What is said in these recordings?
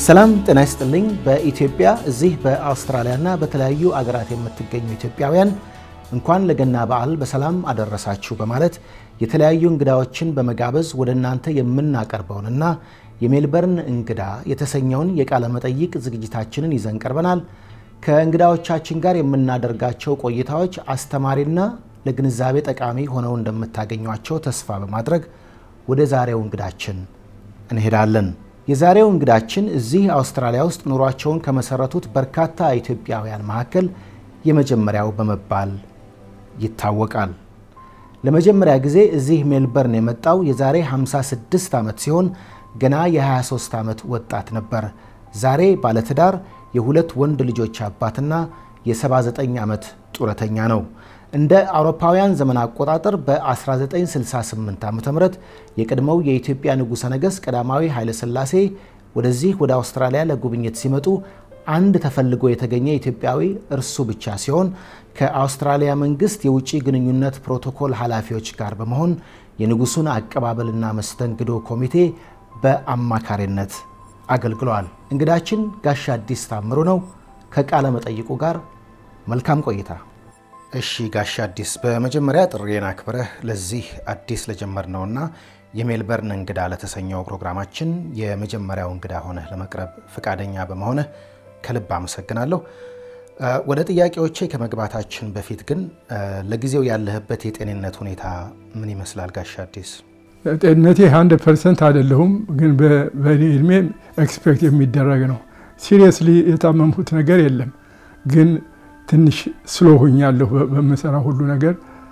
ሰላም ጤና ይስጥልኝ። በኢትዮጵያ እዚህ በአውስትራሊያና በተለያዩ አገራት የምትገኙ ኢትዮጵያውያን እንኳን ለገና በዓል በሰላም አደረሳችሁ በማለት የተለያዩ እንግዳዎችን በመጋበዝ ወደ እናንተ የምናቀርበውንና የሜልበርን እንግዳ የተሰኘውን የቃለ መጠይቅ ዝግጅታችንን ይዘን ቀርበናል። ከእንግዳዎቻችን ጋር የምናደርጋቸው ቆይታዎች አስተማሪና ለግንዛቤ ጠቃሚ ሆነው እንደምታገኟቸው ተስፋ በማድረግ ወደ ዛሬው እንግዳችን እንሄዳለን። የዛሬው እንግዳችን እዚህ አውስትራሊያ ውስጥ ኑሯቸውን ከመሰረቱት በርካታ ኢትዮጵያውያን መካከል የመጀመሪያው በመባል ይታወቃል። ለመጀመሪያ ጊዜ እዚህ ሜልበርን የመጣው የዛሬ 56 ዓመት ሲሆን ገና የ23 ዓመት ወጣት ነበር። ዛሬ ባለትዳር የሁለት ወንድ ልጆች አባትና የ79 ዓመት ጡረተኛ ነው። እንደ አውሮፓውያን ዘመን አቆጣጠር በ1968 ዓ ም የቀድሞው የኢትዮጵያ ንጉሠ ነገሥት ቀዳማዊ ኃይለ ሥላሴ ወደዚህ ወደ አውስትራሊያ ለጉብኝት ሲመጡ አንድ ተፈልጎ የተገኘ ኢትዮጵያዊ እርሱ ብቻ ሲሆን ከአውስትራሊያ መንግስት የውጭ ግንኙነት ፕሮቶኮል ኃላፊዎች ጋር በመሆን የንጉሱን አቀባበልና መስተንግዶ ኮሚቴ በአማካሪነት አገልግለዋል። እንግዳችን ጋሻ አዲስ ታምሩ ነው። ከቃለ መጠይቁ ጋር መልካም ቆይታ። እሺ ጋሻ አዲስ፣ በመጀመሪያ ጥሪዬን አክብረህ ለዚህ አዲስ ለጀመርነውና የሜልበርን እንግዳ ለተሰኘው ፕሮግራማችን የመጀመሪያው እንግዳ ሆነህ ለመቅረብ ፈቃደኛ በመሆንህ ከልብ አመሰግናለሁ። ወደ ጥያቄዎቼ ከመግባታችን በፊት ግን ለጊዜው ያለህበት የጤንነት ሁኔታ ምን ይመስላል ጋሻ አዲስ? ጤንነቴ ሀንድረድ ፐርሰንት አይደለሁም፣ ግን በእኔ እድሜ ኤክስፔክት የሚደረግ ነው። ሲሪየስሊ የታመምኩት ነገር የለም፣ ግን ትንሽ ስሎ ሆኛለሁ በምሰራ ሁሉ ነገር።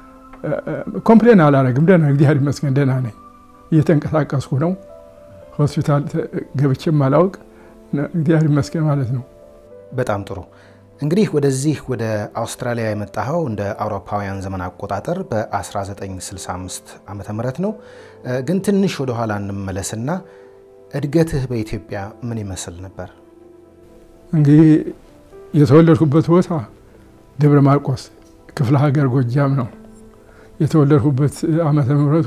ኮምፕሌን አላረግም፣ ደህና እግዚአብሔር ይመስገን ደህና ነኝ። እየተንቀሳቀስኩ ነው። ሆስፒታል ገብቼም አላውቅ፣ እግዚአብሔር ይመስገን ማለት ነው። በጣም ጥሩ። እንግዲህ ወደዚህ ወደ አውስትራሊያ የመጣኸው እንደ አውሮፓውያን ዘመን አቆጣጠር በ1965 ዓ ም ነው። ግን ትንሽ ወደኋላ እንመለስና እድገትህ በኢትዮጵያ ምን ይመስል ነበር? እንግዲህ የተወለድኩበት ቦታ ደብረ ማርቆስ ክፍለ ሀገር ጎጃም ነው። የተወለድኩበት ዓመተ ምሕረቱ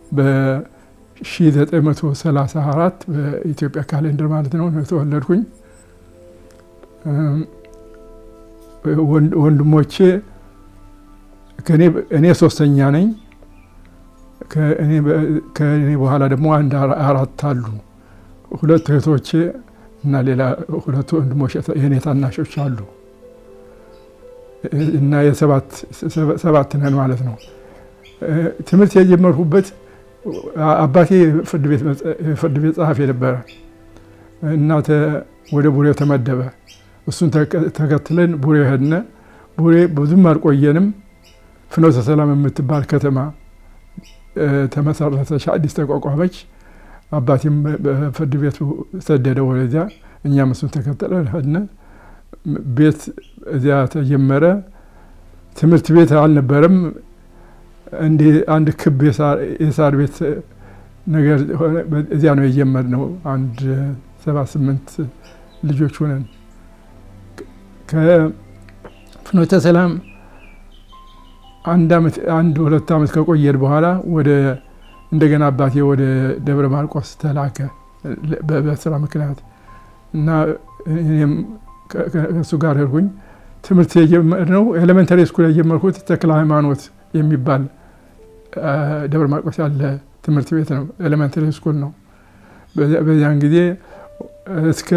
በ1934 በኢትዮጵያ ካሌንደር ማለት ነው የተወለድኩኝ። ወንድሞቼ እኔ ሶስተኛ ነኝ። ከእኔ በኋላ ደግሞ አንድ አራት አሉ። ሁለት እህቶቼ እና ሌላ ሁለቱ ወንድሞች የእኔ ታናሾች አሉ እና የሰባት ነን ማለት ነው። ትምህርት የጀመርኩበት አባቴ ፍርድ ቤት ጸሐፊ ነበረ። እናተ ወደ ቡሬው ተመደበ። እሱን ተከትለን ቡሬ ሄድነ። ቡሬ ብዙም አልቆየንም። ፍኖተ ሰላም የምትባል ከተማ ተመሰረተች፣ አዲስ ተቋቋመች። አባቴም በፍርድ ቤቱ ሰደደ ወደዚያ፣ እኛም እሱን ተከትለን ሄድነ። ቤት እዚያ ተጀመረ። ትምህርት ቤት አልነበረም። እንዲህ አንድ ክብ የሳር ቤት ነገር እዚያ ነው የጀመርነው። አንድ ሰባት ስምንት ልጆች ሆነን ከፍኖተ ሰላም አንድ ሁለት ዓመት ከቆየን በኋላ ወደ እንደገና አባቴ ወደ ደብረ ማርቆስ ተላከ በስራ ምክንያት እና እኔም ከእሱ ጋር ሄድኩኝ። ትምህርት የጀመርነው ኤሌመንተሪ ስኩል የጀመርኩት ተክለ ሃይማኖት የሚባል ደብረ ማርቆስ ያለ ትምህርት ቤት ነው። ኤሌመንተሪ ስኩል ነው። በዚያን ጊዜ እስከ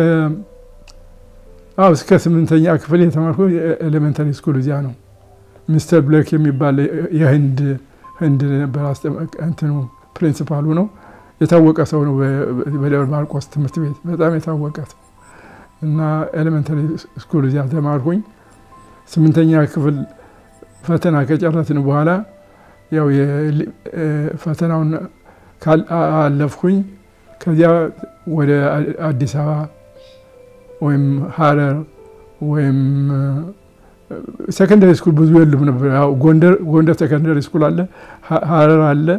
አዎ እስከ ስምንተኛ ክፍል የተማርኩ ኤሌመንተሪ ስኩል እዚያ ነው። ሚስተር ብሌክ የሚባል የህንድ ህንድ ነበር እንትኑ ፕሪንሲፓሉ ነው። የታወቀ ሰው ነው በደብረ ማርቆስ ትምህርት ቤት በጣም የታወቀ ሰው እና ኤሌመንተሪ ስኩል እዚያ ተማርኩኝ። ስምንተኛ ክፍል ፈተና ከጨረስን በኋላ ያው ፈተናውን አለፍኩኝ። ከዚያ ወደ አዲስ አበባ ወይም ሀረር ወይም ሴኮንደሪ ስኩል ብዙ የሉም ነበር። ያው ጎንደር ሴኮንደሪ ስኩል አለ፣ ሀረር አለ፣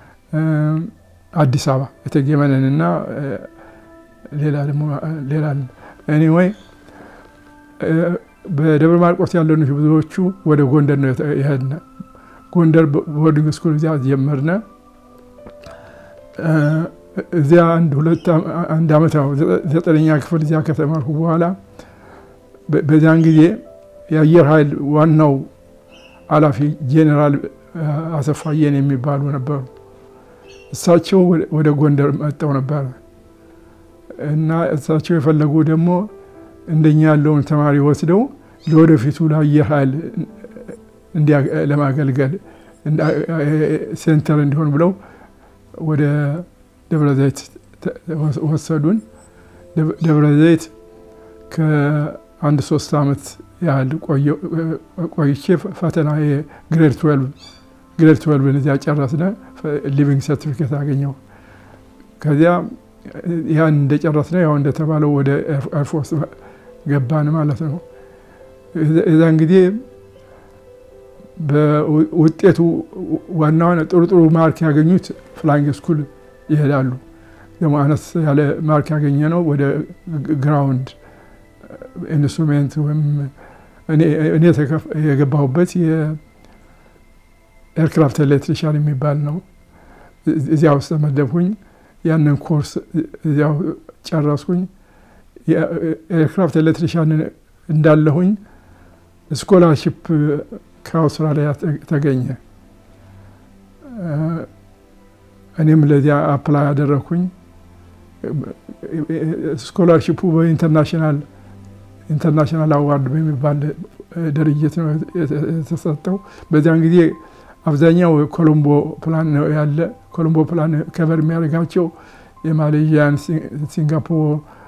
አዲስ አበባ እቴጌ መነን እና ሌላ ደግሞ ሌላ አለ። ኤኒዌይ በደብረ ማርቆስ ያለኑ ብዙዎቹ ወደ ጎንደር ነው የሄድነ። ጎንደር ቦርዲንግ ስኩል እዚያ ጀመርነ። እዚያ አንድ ሁለት አንድ ዓመት ነው ዘጠነኛ ክፍል እዚያ ከተማርኩ በኋላ በዚያን ጊዜ የአየር ኃይል ዋናው ኃላፊ ጄኔራል አሰፋ የኔ የሚባሉ ነበሩ። እሳቸው ወደ ጎንደር መጥተው ነበረ እና እሳቸው የፈለጉ ደግሞ እንደኛ ያለውን ተማሪ ወስደው ለወደፊቱ ለአየር ኃይል ለማገልገል ሴንተር እንዲሆን ብለው ወደ ደብረ ዘይት ወሰዱን። ደብረ ዘይት ከአንድ ሶስት ዓመት ያህል ቆይቼ ፈተና ግሬድ ትዌልቭ ግሬድ ትዌልቭን እዚያ ጨረስነ። ሊቪንግ ሰርቲፊኬት አገኘው። ከዚያ ያን እንደጨረስነ ያው እንደተባለው ወደ ኤርፎርስ ገባን ማለት ነው። የዛን ጊዜ በውጤቱ ዋና ዋና ጥሩ ጥሩ ማርክ ያገኙት ፍላይንግ ስኩል ይሄዳሉ። ደግሞ አነስ ያለ ማርክ ያገኘ ነው ወደ ግራውንድ ኢንስትሩሜንት ወይም እኔ የገባሁበት የኤርክራፍት ኤሌክትሪሻን የሚባል ነው። እዚያ ውስጥ ተመደብኩኝ። ያንን ኮርስ እዚያው ጨረስኩኝ። የኤርክራፍት ኤሌክትሪሻን እንዳለሁኝ ስኮላርሽፕ ከአውስትራሊያ ተገኘ። እኔም ለዚያ አፕላይ ያደረግኩኝ። ስኮላርሽፑ በኢንተርናሽናል ኢንተርናሽናል አዋርድ በሚባል ድርጅት ነው የተሰጠው። በዚያን ጊዜ አብዛኛው ኮሎምቦ ፕላን ነው ያለ። ኮሎምቦ ፕላን ከበር የሚያደርጋቸው የማሌዥያን፣ ሲንጋፖር፣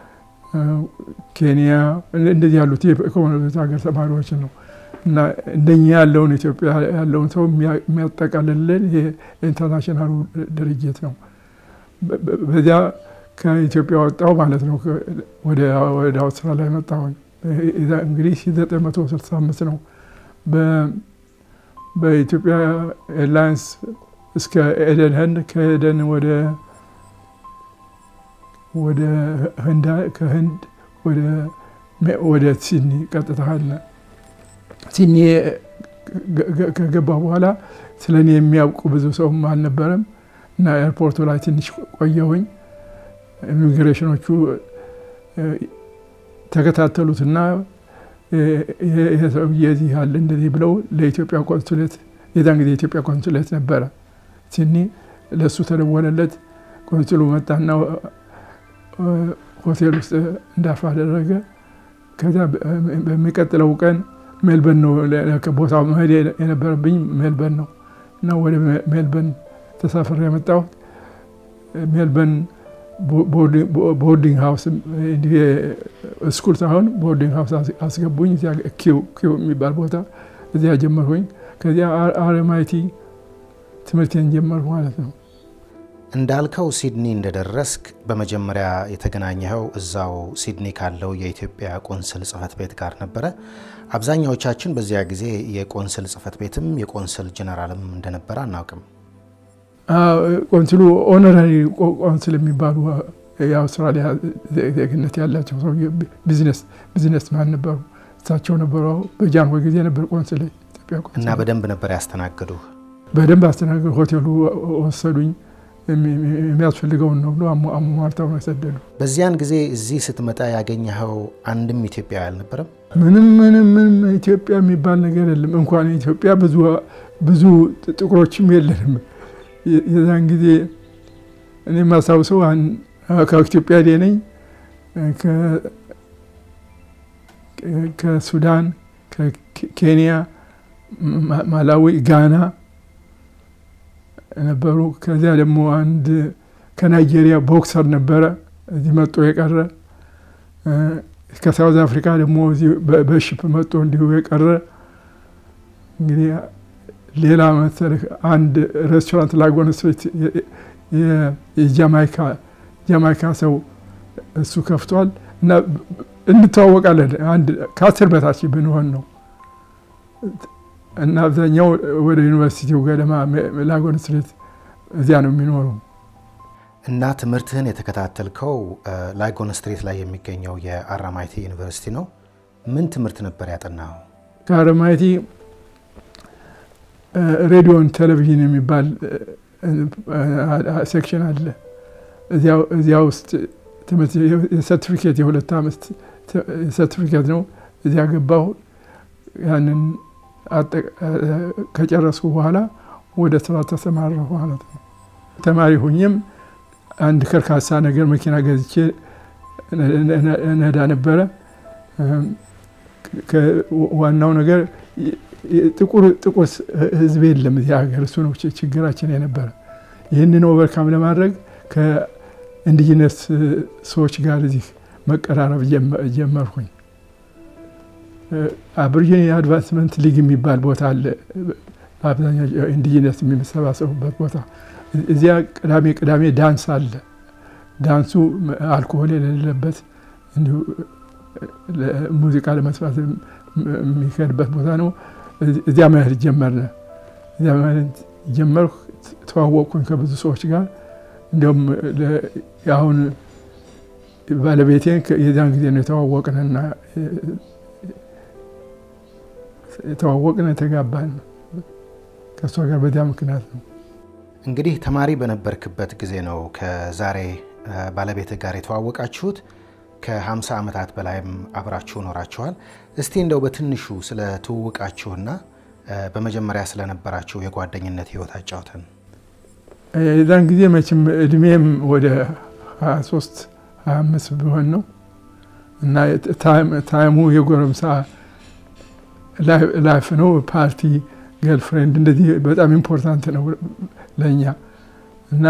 ኬንያ እንደዚህ ያሉት የኮመንዌልዝ ሀገር ተማሪዎች ነው እና እንደኛ ያለውን ኢትዮጵያ ያለውን ሰው የሚያጠቃልልን የኢንተርናሽናሉ ድርጅት ነው። በዚያ ከኢትዮጵያ ወጣው ማለት ነው። ወደ አውስትራሊያ መጣሁኝ። እንግዲህ 1965 ነው። በኢትዮጵያ ኤርላይንስ እስከ ኤደን ህንድ ከኤደን ወደ ወደ ህንድ ከህንድ ወደ ሲድኒ ቀጥታ ሄድን። ሲድኒ ከገባ በኋላ ስለ እኔ የሚያውቁ ብዙ ሰውም አልነበረም እና ኤርፖርቱ ላይ ትንሽ ቆየሁኝ። ኢሚግሬሽኖቹ ተከታተሉትና ይሄ ሰውዬ እዚህ ያለ እንደዚህ ብለው ለኢትዮጵያ ኮንሱሌት የዛን ጊዜ የኢትዮጵያ ኮንሱሌት ነበረ ሲድኒ፣ ለእሱ ተደወለለት። ኮንሱሉ መጣና ሆቴል ውስጥ እንዳርፍ አደረገ። ከዚያ በሚቀጥለው ቀን ሜልበርን ነው ቦታው መሄድ የነበረብኝ ሜልበርን ነው እና ወደ ሜልበርን ተሳፍሬ የመጣሁት ሜልበርን ቦርዲንግ ሀውስ ስኩል ሳይሆን ቦርዲንግ ሀውስ አስገቡኝ። እዚያ ኪው የሚባል ቦታ እዚያ ጀመርኩኝ። ከዚያ አርኤምአይቲ ትምህርቴን ጀመርኩ ማለት ነው። እንዳልከው ሲድኒ እንደደረስክ በመጀመሪያ የተገናኘኸው እዛው ሲድኒ ካለው የኢትዮጵያ ቆንስል ጽሕፈት ቤት ጋር ነበረ። አብዛኛዎቻችን በዚያ ጊዜ የቆንስል ጽሕፈት ቤትም የቆንስል ጀነራልም እንደነበረ አናውቅም። ቆንስሉ ኦነራሪ ቆንስል የሚባሉ የአውስትራሊያ ዜግነት ያላቸው ሰው ቢዝነስ ማን ነበሩ። እሳቸው ነበሩ። በጃንሆይ ጊዜ ነበር ቆንስል ኢትዮጵያ ቆንስል እና በደንብ ነበር ያስተናግዱ። በደንብ አስተናግዱ። ሆቴሉ ወሰዱኝ። የሚያስፈልገውን ነው ብሎ አሟርተው ነው የሰደዱ። በዚያን ጊዜ እዚህ ስትመጣ ያገኘኸው አንድም ኢትዮጵያዊ አልነበረም? ምንም ምንም ምንም ኢትዮጵያ የሚባል ነገር የለም። እንኳን ኢትዮጵያ ብዙ ጥቁሮችም የለንም። የዛን ጊዜ እኔ የማስታውሰው ከኢትዮጵያ ዴ ነኝ ከሱዳን፣ ከኬንያ፣ ማላዊ፣ ጋና ነበሩ። ከዚያ ደግሞ አንድ ከናይጄሪያ ቦክሰር ነበረ እዚህ መጦ የቀረ። ከሳውዝ አፍሪካ ደግሞ እዚህ በሽፕ መጦ እንዲሁ የቀረ። እንግዲህ ሌላ መሰለህ አንድ ሬስቶራንት ላጎን ስትሪት የጃማይካ ጃማይካ ሰው እሱ ከፍቷል እና እንተዋወቃለን። አንድ ከአስር በታች ብንሆን ነው እና አብዛኛው ወደ ዩኒቨርሲቲው ገደማ ላጎን ስትሪት እዚያ ነው የሚኖሩ። እና ትምህርትህን የተከታተልከው ላጎን ስትሪት ላይ የሚገኘው የአራማይቲ ዩኒቨርሲቲ ነው። ምን ትምህርት ነበር ያጠናኸው? ከአራማይቲ ሬዲዮን ቴሌቪዥን የሚባል ሴክሽን አለ እዚያ ውስጥ የሰርቲፊኬት የሁለት ዓመት ሰርቲፊኬት ነው። እዚያ ገባሁ። ያንን ከጨረስኩ በኋላ ወደ ስራ ተሰማራሁ ማለት ነው። ተማሪ ሁኝም አንድ ከርካሳ ነገር መኪና ገዝቼ ነዳ ነበረ። ዋናው ነገር ጥቁር ጥቁር ህዝብ የለም እዚህ ሀገር። እሱ ነው ችግራችን የነበረ። ይህንን ኦቨርካም ለማድረግ ከኢንዲጂነስ ሰዎች ጋር እዚህ መቀራረብ ጀመርኩኝ። አብሪጂኒ አድቫንስመንት ሊግ የሚባል ቦታ አለ። አብዛኛው ኢንዲጂነስ የሚሰባሰቡበት ቦታ። እዚያ ቅዳሜ ቅዳሜ ዳንስ አለ። ዳንሱ አልኮሆል የሌለበት እንዲሁ ሙዚቃ ለመስራት የሚካሄድበት ቦታ ነው። እዚያ መሄድ ጀመርነ። እዚያ መሄድ ጀመርኩ። ተዋወቅኩኝ ከብዙ ሰዎች ጋር እንዲሁም አሁን ባለቤቴን የዚያን ጊዜ ነው የተዋወቅንና የተዋወቅን የተጋባን ከእሷ ጋር በዚያ ምክንያት ነው። እንግዲህ ተማሪ በነበርክበት ጊዜ ነው ከዛሬ ባለቤትህ ጋር የተዋወቃችሁት። ከ50 ዓመታት በላይም አብራችሁ ኖራችኋል። እስቲ እንደው በትንሹ ስለ ትውውቃችሁና በመጀመሪያ ስለነበራችሁ የጓደኝነት ህይወት አጫውተን። የዛን ጊዜ መቼም እድሜም ወደ 23 25 ቢሆን ነው እና ታይሙ የጎረምሳ ላይፍ ነው። ፓርቲ፣ ገልፍሬንድ እንደዚህ በጣም ኢምፖርታንት ነው ለእኛ እና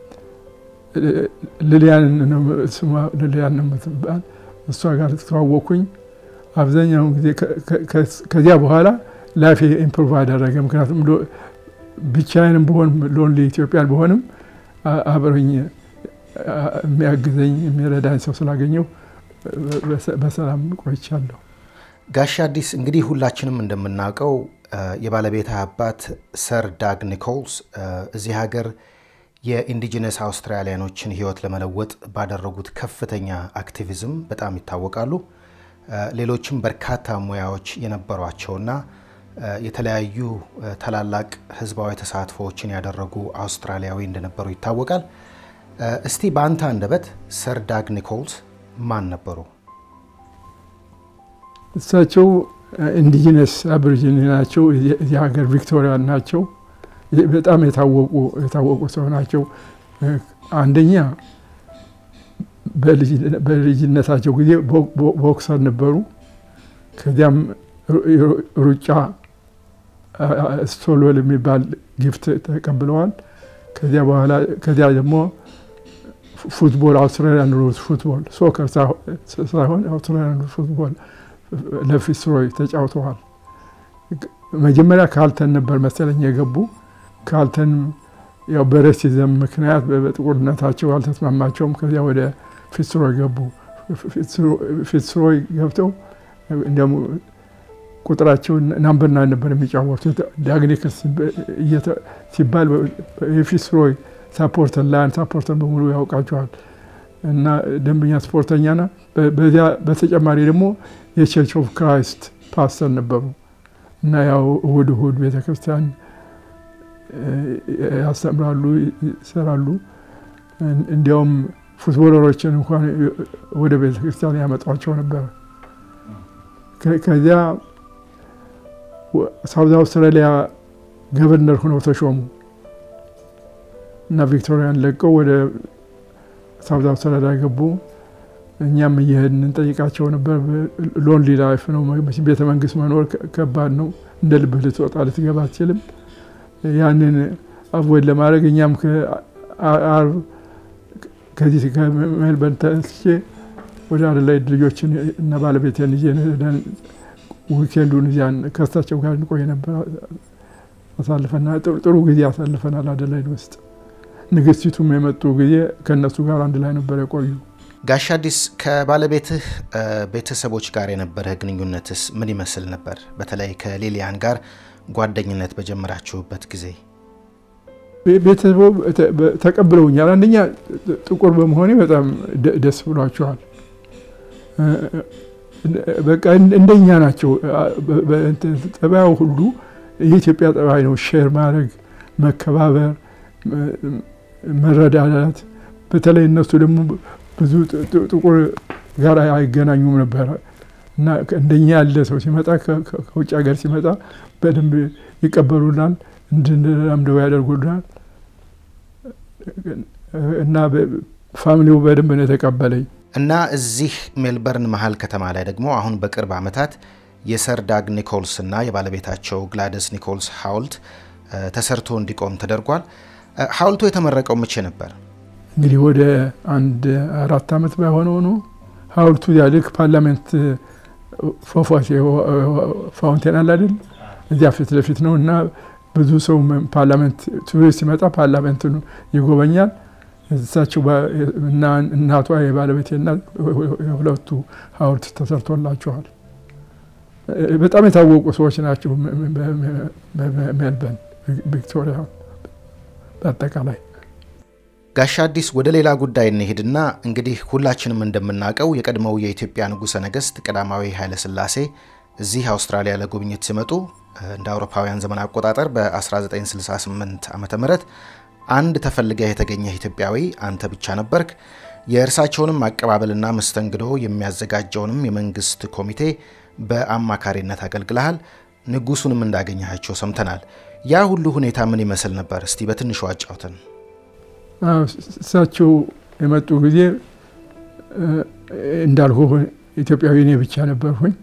ልልያን ልልያን ነው የምትባል እሷ ጋር ተዋወቅኩኝ። አብዛኛውን ጊዜ ከዚያ በኋላ ላይፍ ኢምፕሩቭ አደረገ። ምክንያቱም ብቻዬንም ብሆን ሎንሊ ኢትዮጵያን ብሆንም አብረኝ የሚያግዘኝ የሚረዳኝ ሰው ስላገኘው በሰላም ቆይቻለሁ። ጋሽ አዲስ እንግዲህ ሁላችንም እንደምናውቀው የባለቤትህ አባት ሰር ዳግ ኒኮልስ እዚህ ሀገር የኢንዲጂነስ አውስትራሊያኖችን ህይወት ለመለወጥ ባደረጉት ከፍተኛ አክቲቪዝም በጣም ይታወቃሉ። ሌሎችም በርካታ ሙያዎች የነበሯቸውና የተለያዩ ታላላቅ ህዝባዊ ተሳትፎዎችን ያደረጉ አውስትራሊያዊ እንደነበሩ ይታወቃል። እስቲ በአንተ አንደበት ሰር ዳግ ኒኮልስ ማን ነበሩ? እሳቸው ኢንዲጂነስ አብሪጂኒ ናቸው። የዚህ ሀገር ቪክቶሪያ ናቸው። በጣም የታወቁ ሰው ናቸው። አንደኛ በልጅነታቸው ጊዜ ቦክሰር ነበሩ። ከዚያም ሩጫ ስቶልዌል የሚባል ጊፍት ተቀብለዋል። ከዚያ በኋላ ከዚያ ደግሞ ፉትቦል አውስትራሊያን ሩልስ ፉትቦል ሶከር ሳይሆን አውስትራሊያን ሩልስ ፉትቦል ለፊስሮይ ተጫውተዋል። መጀመሪያ ካልተን ነበር መሰለኝ የገቡ ካልተን ያው በሬሲዝም ምክንያት በጥቁርነታቸው አልተስማማቸውም። ከዚያ ወደ ፊትስሮይ ገቡ። ፊትስሮይ ገብተው እንዲያውም ቁጥራቸው ናምበር ናይን ነበር የሚጫወቱት። ዳግኒክስ ሲባል የፊትስሮይ ሳፖርተር ላያን ሳፖርተር በሙሉ ያውቃቸዋል እና ደንበኛ ስፖርተኛና በዚያ በተጨማሪ ደግሞ የቸርች ኦፍ ክራይስት ፓስተር ነበሩ እና ያው እሁድ እሁድ ቤተክርስቲያን ያስተምራሉ፣ ይሰራሉ። እንዲያውም ፉትቦለሮችን እንኳን ወደ ቤተ ክርስቲያን ያመጧቸው ነበረ። ከዚያ ሳውዝ አውስትራሊያ ገቨርነር ሆነው ተሾሙ እና ቪክቶሪያን ለቀው ወደ ሳውዝ አውስትራሊያ ገቡ። እኛም እየሄድን እንጠይቃቸው ነበር። ሎንሊ ላይፍ ነው። ቤተ መንግስት መኖር ከባድ ነው። እንደ ልብህ ልትወጣ ልትገባ አትችልም። ያንን አቮይድ ለማድረግ እኛም አርብ ከዚህ ከሜልበርን ተነስቼ ወደ አደላይድ ልጆችን እና ባለቤቴን ይዤ ዊኬንዱን እዚያን ከሳቸው ጋር እንቆይ ነበር። አሳልፈና ጥሩ ጊዜ አሳልፈናል አደላይድ ውስጥ። ንግስቲቱም የመጡ ጊዜ ከእነሱ ጋር አንድ ላይ ነበር የቆዩ። ጋሽ አዲስ ከባለቤትህ ቤተሰቦች ጋር የነበረህ ግንኙነትስ ምን ይመስል ነበር? በተለይ ከሊሊያን ጋር ጓደኝነት በጀመራችሁበት ጊዜ ቤተሰቡ ተቀብለውኛል። አንደኛ ጥቁር በመሆኔ በጣም ደስ ብሏቸዋል። በቃ እንደኛ ናቸው። ጠባዩ ሁሉ የኢትዮጵያ ጠባይ ነው። ሼር ማድረግ፣ መከባበር፣ መረዳዳት በተለይ እነሱ ደግሞ ብዙ ጥቁር ጋር አይገናኙም ነበረ እና እንደኛ ያለ ሰው ሲመጣ ከውጭ ሀገር ሲመጣ በደንብ ይቀበሉናል፣ እንድንለምደው ያደርጉናል እና ፋሚሊው በደንብ ነው የተቀበለኝ። እና እዚህ ሜልበርን መሀል ከተማ ላይ ደግሞ አሁን በቅርብ ዓመታት የሰር ዳግ ኒኮልስ እና የባለቤታቸው ግላደስ ኒኮልስ ሐውልት ተሰርቶ እንዲቆም ተደርጓል። ሐውልቱ የተመረቀው መቼ ነበር? እንግዲህ ወደ አንድ አራት ዓመት ባይሆነው ነው። ሐውልቱ ያልክ ፓርላሜንት ፏፏቴ ፋውንቴን አለ አይደል? እዚያ ፊት ለፊት ነው እና ብዙ ሰው ፓርላሜንት ቱሪስት ሲመጣ ፓርላሜንቱን ይጎበኛል። እሳቸው እና እናቷ የባለቤቴ እናት የሁለቱ ሐውልት ተሰርቶላቸዋል። በጣም የታወቁ ሰዎች ናቸው። ሜልበርን፣ ቪክቶሪያ በአጠቃላይ ጋሻ አዲስ ወደ ሌላ ጉዳይ እንሄድና እንግዲህ ሁላችንም እንደምናውቀው የቀድሞው የኢትዮጵያ ንጉሠ ነገሥት ቀዳማዊ ኃይለ ሥላሴ እዚህ አውስትራሊያ ለጉብኝት ሲመጡ እንደ አውሮፓውያን ዘመን አቆጣጠር በ1968 ዓ ም አንድ ተፈልገህ የተገኘህ ኢትዮጵያዊ አንተ ብቻ ነበርክ። የእርሳቸውንም አቀባበልና መስተንግዶ የሚያዘጋጀውንም የመንግስት ኮሚቴ በአማካሪነት አገልግለሃል። ንጉሱንም እንዳገኘሃቸው ሰምተናል። ያ ሁሉ ሁኔታ ምን ይመስል ነበር? እስቲ በትንሹ አጫውተን። እሳቸው የመጡ ጊዜ እንዳልኩ ኢትዮጵያዊ እኔ ብቻ ነበርኩኝ።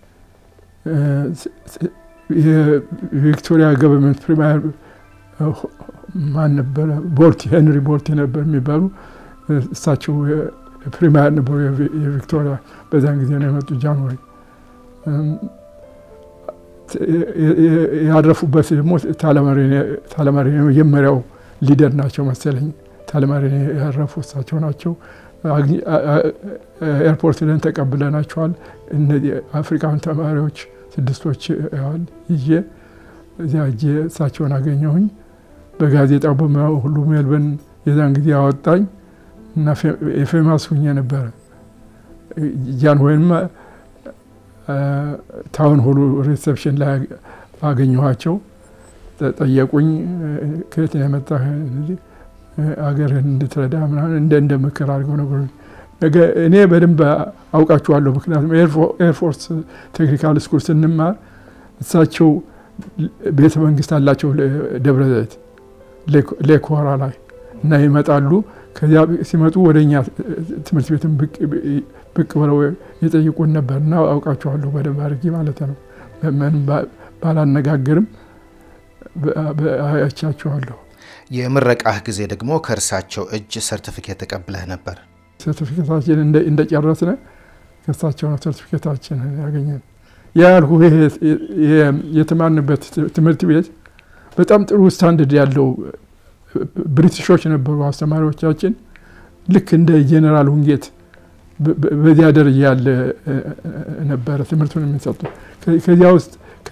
የቪክቶሪያ ገቨርንመንት ፕሪማየር ማን ነበረ? ቦርቲ ሄንሪ ቦርቲ ነበር የሚባሉ እሳቸው ፕሪማየር ነበሩ የቪክቶሪያ። በዛን ጊዜ ነው የመጡ ጃንዋሪ። ያረፉበት ደግሞ ታለማሪ የመጀመሪያው ሊደር ናቸው መሰለኝ። ታለማሪ ያረፉ እሳቸው ናቸው። ኤርፖርት ለን ተቀብለናቸዋል። እነዚህ አፍሪካን ተማሪዎች ስድስቶች ያህል ይዤ እዚያ እጄ እሳቸውን አገኘሁኝ። በጋዜጣው በምናው ሁሉ ሜልበርን የዛን ጊዜ አወጣኝ እና የፌማስ ሁኜ ነበረ። ጃን ወይም ታውን ሆሉ ሪሴፕሽን ላይ አገኘኋቸው። ጠየቁኝ፣ ከየት ነው የመጣህ? አገርህን እንድትረዳ ምናምን እንደ እንደ ምክር አድርገው ነገሩ። እኔ በደንብ አውቃችኋለሁ፣ ምክንያቱም ኤርፎርስ ቴክኒካል ስኩል ስንማር እሳቸው ቤተ መንግስት አላቸው ደብረ ዘይት ሌኮራ ላይ እና ይመጣሉ። ከዚያ ሲመጡ ወደ እኛ ትምህርት ቤትን ብቅ ብለው የጠይቁን ነበር እና አውቃችኋለሁ በደንብ አድርጌ ማለት ነው። ምንም ባላነጋግርም አያቻችኋለሁ። የምረቃህ ጊዜ ደግሞ ከእርሳቸው እጅ ሰርቲፊኬት ተቀብለህ ነበር። ሰርቲፊኬታችን እንደጨረስን ከእሳቸው ነው ሰርቲፊኬታችን ያገኘን። ያ ያልኩህ የተማርንበት ትምህርት ቤት በጣም ጥሩ ስታንደርድ ያለው ብሪቲሾች ነበሩ አስተማሪዎቻችን። ልክ እንደ ጄኔራል ውንጌት በዚያ ደረጃ ያለ ነበረ ትምህርቱን የሚሰጡ። ከዚያ ውስጥ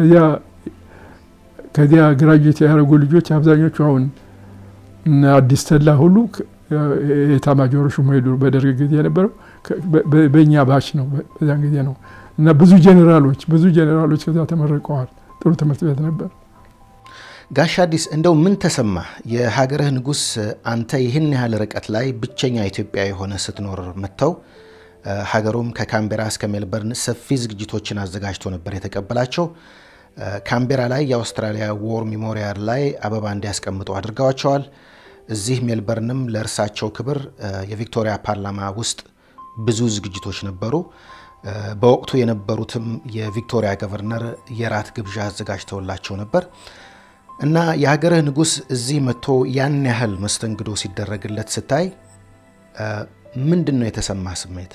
ከዚያ ግራጁዌት ያደረጉ ልጆች አብዛኞቹ አሁን አዲስ ተላ ሁሉ የኤታማዦር ሹም ሄዱ። በደርግ ጊዜ የነበረው በእኛ ባች ነው፣ በዚያን ጊዜ ነው እና ብዙ ጄኔራሎች ብዙ ጄኔራሎች ከዚያ ተመርቀዋል። ጥሩ ትምህርት ቤት ነበር። ጋሽ አዲስ እንደው ምን ተሰማ? የሀገርህ ንጉሥ አንተ ይህን ያህል ርቀት ላይ ብቸኛ ኢትዮጵያ የሆነ ስትኖር መጥተው ሀገሩም ከካምቤራ እስከ ሜልበርን ሰፊ ዝግጅቶችን አዘጋጅቶ ነበር የተቀበላቸው። ካምቤራ ላይ የአውስትራሊያ ዎር ሚሞሪያል ላይ አበባ እንዲያስቀምጡ አድርገዋቸዋል። እዚህ ሜልበርንም ለእርሳቸው ክብር የቪክቶሪያ ፓርላማ ውስጥ ብዙ ዝግጅቶች ነበሩ። በወቅቱ የነበሩትም የቪክቶሪያ ገቨርነር የራት ግብዣ አዘጋጅተውላቸው ነበር እና የሀገርህ ንጉሥ እዚህ መጥቶ ያን ያህል መስተንግዶ ሲደረግለት ስታይ ምንድን ነው የተሰማ ስሜት?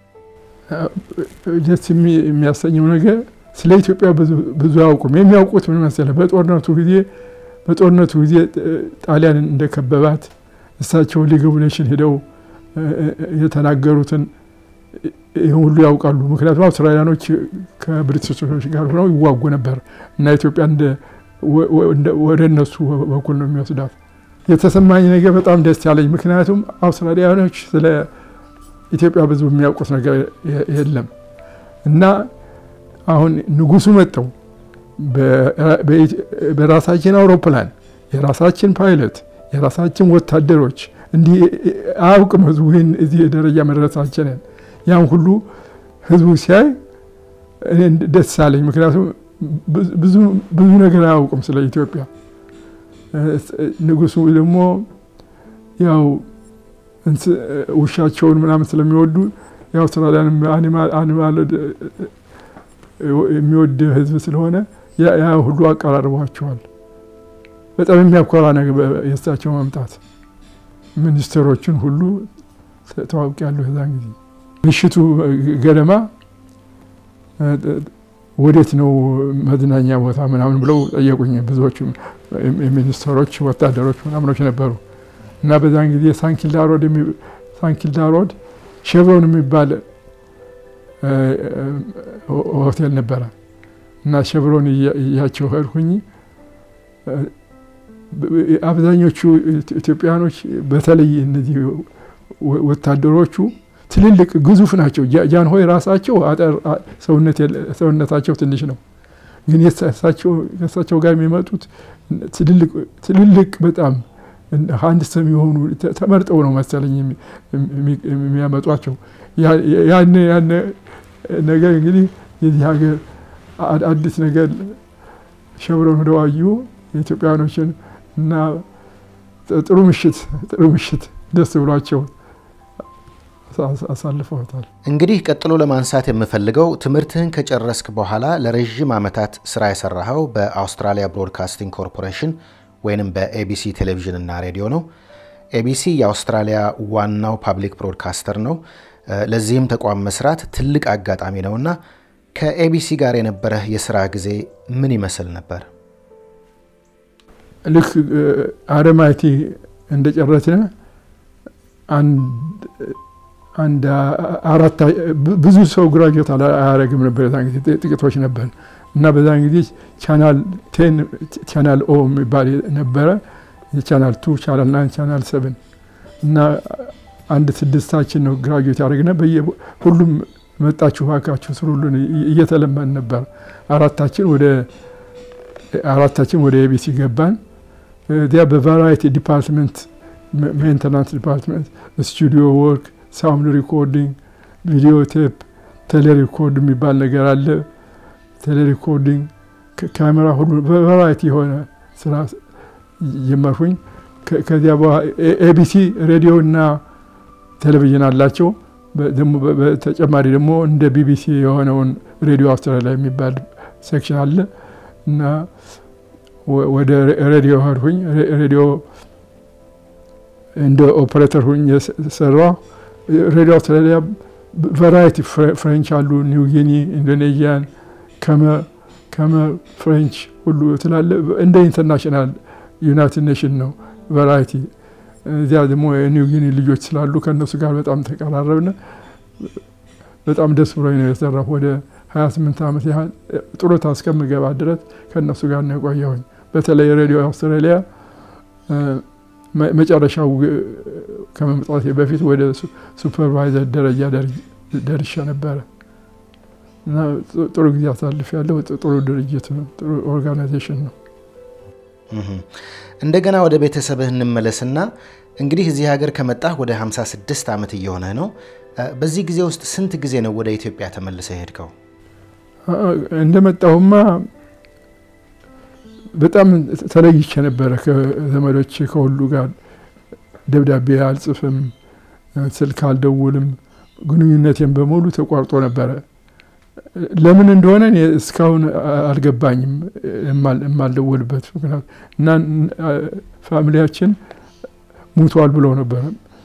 ደስ የሚያሰኘው ነገር ስለ ኢትዮጵያ ብዙ አያውቁም። የሚያውቁት ምን መሰለህ? በጦርነቱ ጊዜ በጦርነቱ ጊዜ ጣሊያን እንደከበባት እሳቸው ሊግ ኦፍ ኔሽን ሄደው የተናገሩትን ይህን ሁሉ ያውቃሉ። ምክንያቱም አውስትራሊያኖች ከብሪቲሾች ጋር ሆነው ይዋጉ ነበር እና ኢትዮጵያ ወደ እነሱ በኩል ነው የሚወስዳት። የተሰማኝ ነገር በጣም ደስ ያለኝ፣ ምክንያቱም አውስትራሊያኖች ስለ ኢትዮጵያ ብዙ የሚያውቁት ነገር የለም እና አሁን ንጉሱ መጥተው በራሳችን አውሮፕላን የራሳችን ፓይለት የራሳችን ወታደሮች እንዲህ አያውቅም ህዝቡ ይህን እዚህ ደረጃ መድረሳችንን ያን ሁሉ ህዝቡ ሲያይ እኔ ደስ አለኝ። ምክንያቱም ብዙ ነገር አያውቅም ስለ ኢትዮጵያ። ንጉሱ ደግሞ ያው ውሻቸውን ምናምን ስለሚወዱ የአውስትራሊያን አኒማል የሚወድ ህዝብ ስለሆነ ያ ሁሉ አቀራርቧቸዋል። በጣም የሚያኮራ ነገር የእሳቸው መምጣት። ሚኒስትሮችን ሁሉ ተዋውቂያለሁ። የዛን ጊዜ ምሽቱ ገደማ ወዴት ነው መዝናኛ ቦታ ምናምን ብለው ጠየቁኝ። ብዙዎቹ ሚኒስትሮች፣ ወታደሮች ምናምኖች ነበሩ እና በዛን ጊዜ ሳንኪልዳ ሮድ ሳንኪልዳ ሮድ ሼቭሮን የሚባል ሆቴል ነበረ እና ሼቭሮን እያቸው ሄድኩኝ። አብዛኞቹ ኢትዮጵያኖች በተለይ እነዚህ ወታደሮቹ ትልልቅ ግዙፍ ናቸው። ጃንሆይ ራሳቸው ሰውነታቸው ትንሽ ነው፣ ግን ከእሳቸው ጋር የሚመጡት ትልልቅ በጣም አንድ ሰም የሆኑ ተመርጠው ነው መሰለኝ የሚያመጧቸው። ያን ያን ነገር እንግዲህ የዚህ ሀገር አዲስ ነገር ሸብረን ሄደው አዩ የኢትዮጵያኖችን እና ጥሩ ምሽት ጥሩ ምሽት ደስ ብሏቸው አሳልፈውታል። እንግዲህ ቀጥሎ ለማንሳት የምፈልገው ትምህርትህን ከጨረስክ በኋላ ለረዥም ዓመታት ስራ የሰራኸው በአውስትራሊያ ብሮድካስቲንግ ኮርፖሬሽን ወይንም በኤቢሲ ቴሌቪዥን እና ሬዲዮ ነው። ኤቢሲ የአውስትራሊያ ዋናው ፓብሊክ ብሮድካስተር ነው። ለዚህም ተቋም መስራት ትልቅ አጋጣሚ ነውና ከኤቢሲ ጋር የነበረህ የስራ ጊዜ ምን ይመስል ነበር? ልክ አረማይቲ እንደጨረስን አንድ አራት ብዙ ሰው ግራጁዌት አያደርግም ነበር። የዛን ጊዜ ጥቂቶች ነበር እና በዛን ጊዜ ቻናል ቴን ቻናል ኦ የሚባል ነበረ። ቻናል ቱ፣ ቻናል ናይን፣ ቻናል ሰብን እና አንድ ስድስታችን ነው ግራጁዌት ያደርግነ ሁሉም መጣችሁ እባካችሁ ስሩልን እየተለመን ነበር። አራታችን ወደ አራታችን ወደ ኤቢሲ ገባን። እዚያ በቫራይቲ ዲፓርትመንት ሜንተናንስ ዲፓርትመንት፣ ስቱዲዮ ወርክ፣ ሳውንድ ሪኮርዲንግ፣ ቪዲዮ ቴፕ፣ ቴሌሪኮርድ የሚባል ነገር አለ። ቴሌሪኮርዲንግ፣ ካሜራ ሁሉ በቫራይቲ የሆነ ስራ ጀመርኩኝ። ከዚያ በኋላ ኤቢሲ ሬዲዮ እና ቴሌቪዥን አላቸው። በተጨማሪ ደግሞ እንደ ቢቢሲ የሆነውን ሬዲዮ አውስትራሊያ የሚባል ሴክሽን አለ እና ወደ ሬዲዮ ሄድኩኝ። ሬዲዮ እንደ ኦፕሬተር ሁኝ የሰራው ሬዲዮ አውስትራሊያ ቫራይቲ ፍሬንች አሉ፣ ኒው ጊኒ፣ ኢንዶኔዥያን፣ ከመ ፍሬንች ሁሉ ትላለ። እንደ ኢንተርናሽናል ዩናይትድ ኔሽን ነው ቫራይቲ። እዚያ ደግሞ የኒው ጊኒ ልጆች ስላሉ ከእነሱ ጋር በጣም ተቀራረብነ። በጣም ደስ ብሎኝ ነው የሰራሁ። ወደ 28 ዓመት ያህል ጡረታ እስከምገባ ድረስ ከእነሱ ጋር ነው የቆየሁኝ። በተለይ ሬዲዮ አውስትራሊያ መጨረሻው ከመምጣቴ በፊት ወደ ሱፐርቫይዘር ደረጃ ደርሻ ነበረ እና ጥሩ ጊዜ አሳልፍ ያለው ጥሩ ድርጅት ነው፣ ጥሩ ኦርጋናይዜሽን ነው። እንደገና ወደ ቤተሰብህ እንመለስና እንግዲህ እዚህ ሀገር ከመጣህ ወደ 56 ዓመት እየሆነህ ነው። በዚህ ጊዜ ውስጥ ስንት ጊዜ ነው ወደ ኢትዮጵያ ተመልሰህ ሄድከው? እንደመጣሁማ በጣም ተለይቼ ነበረ ከዘመዶች ከሁሉ ጋር ደብዳቤ አልጽፍም፣ ስልክ አልደውልም። ግንኙነቴን በሙሉ ተቋርጦ ነበረ። ለምን እንደሆነ እኔ እስካሁን አልገባኝም የማልደወልበት ምክንያት እና ፋሚሊያችን ሙቷል ብለው ነበረ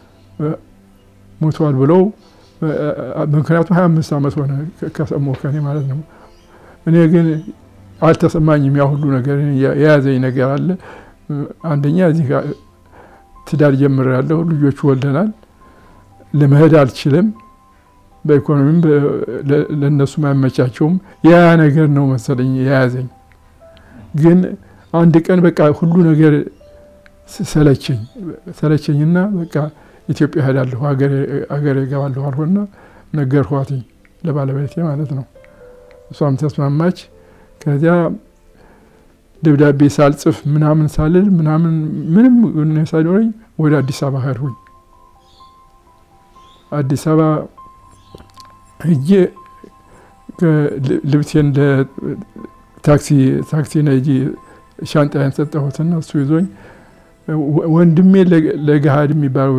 ሙቷል ብለው ምክንያቱም ሀያ አምስት ዓመት ሆነ ከሰማሁ ከኔ ማለት ነው። እኔ ግን አልተሰማኝም። ያ ሁሉ ነገር የያዘኝ ነገር አለ። አንደኛ እዚህ ጋር ትዳር ጀምሬያለሁ፣ ልጆች ወልደናል። ለመሄድ አልችልም። በኢኮኖሚም ለእነሱም አይመቻቸውም። ያ ነገር ነው መሰለኝ የያዘኝ። ግን አንድ ቀን በቃ ሁሉ ነገር ሰለቸኝ ሰለቸኝና በቃ ኢትዮጵያ ሄዳለሁ አገሬ እገባለሁ አልሆና ነገርኳትኝ ለባለቤቴ ማለት ነው። እሷም ተስማማች። ከዚያ ደብዳቤ ሳልጽፍ ምናምን ሳልል ምናምን ምንም ሳይኖረኝ ወደ አዲስ አበባ ሄድኩኝ። አዲስ አበባ ሂጄ ልብሴን ታክሲ ታክሲ ነጂ ሻንጣዬን ሰጠሁትና እሱ ይዞኝ ወንድሜ ለገሃድ የሚባለው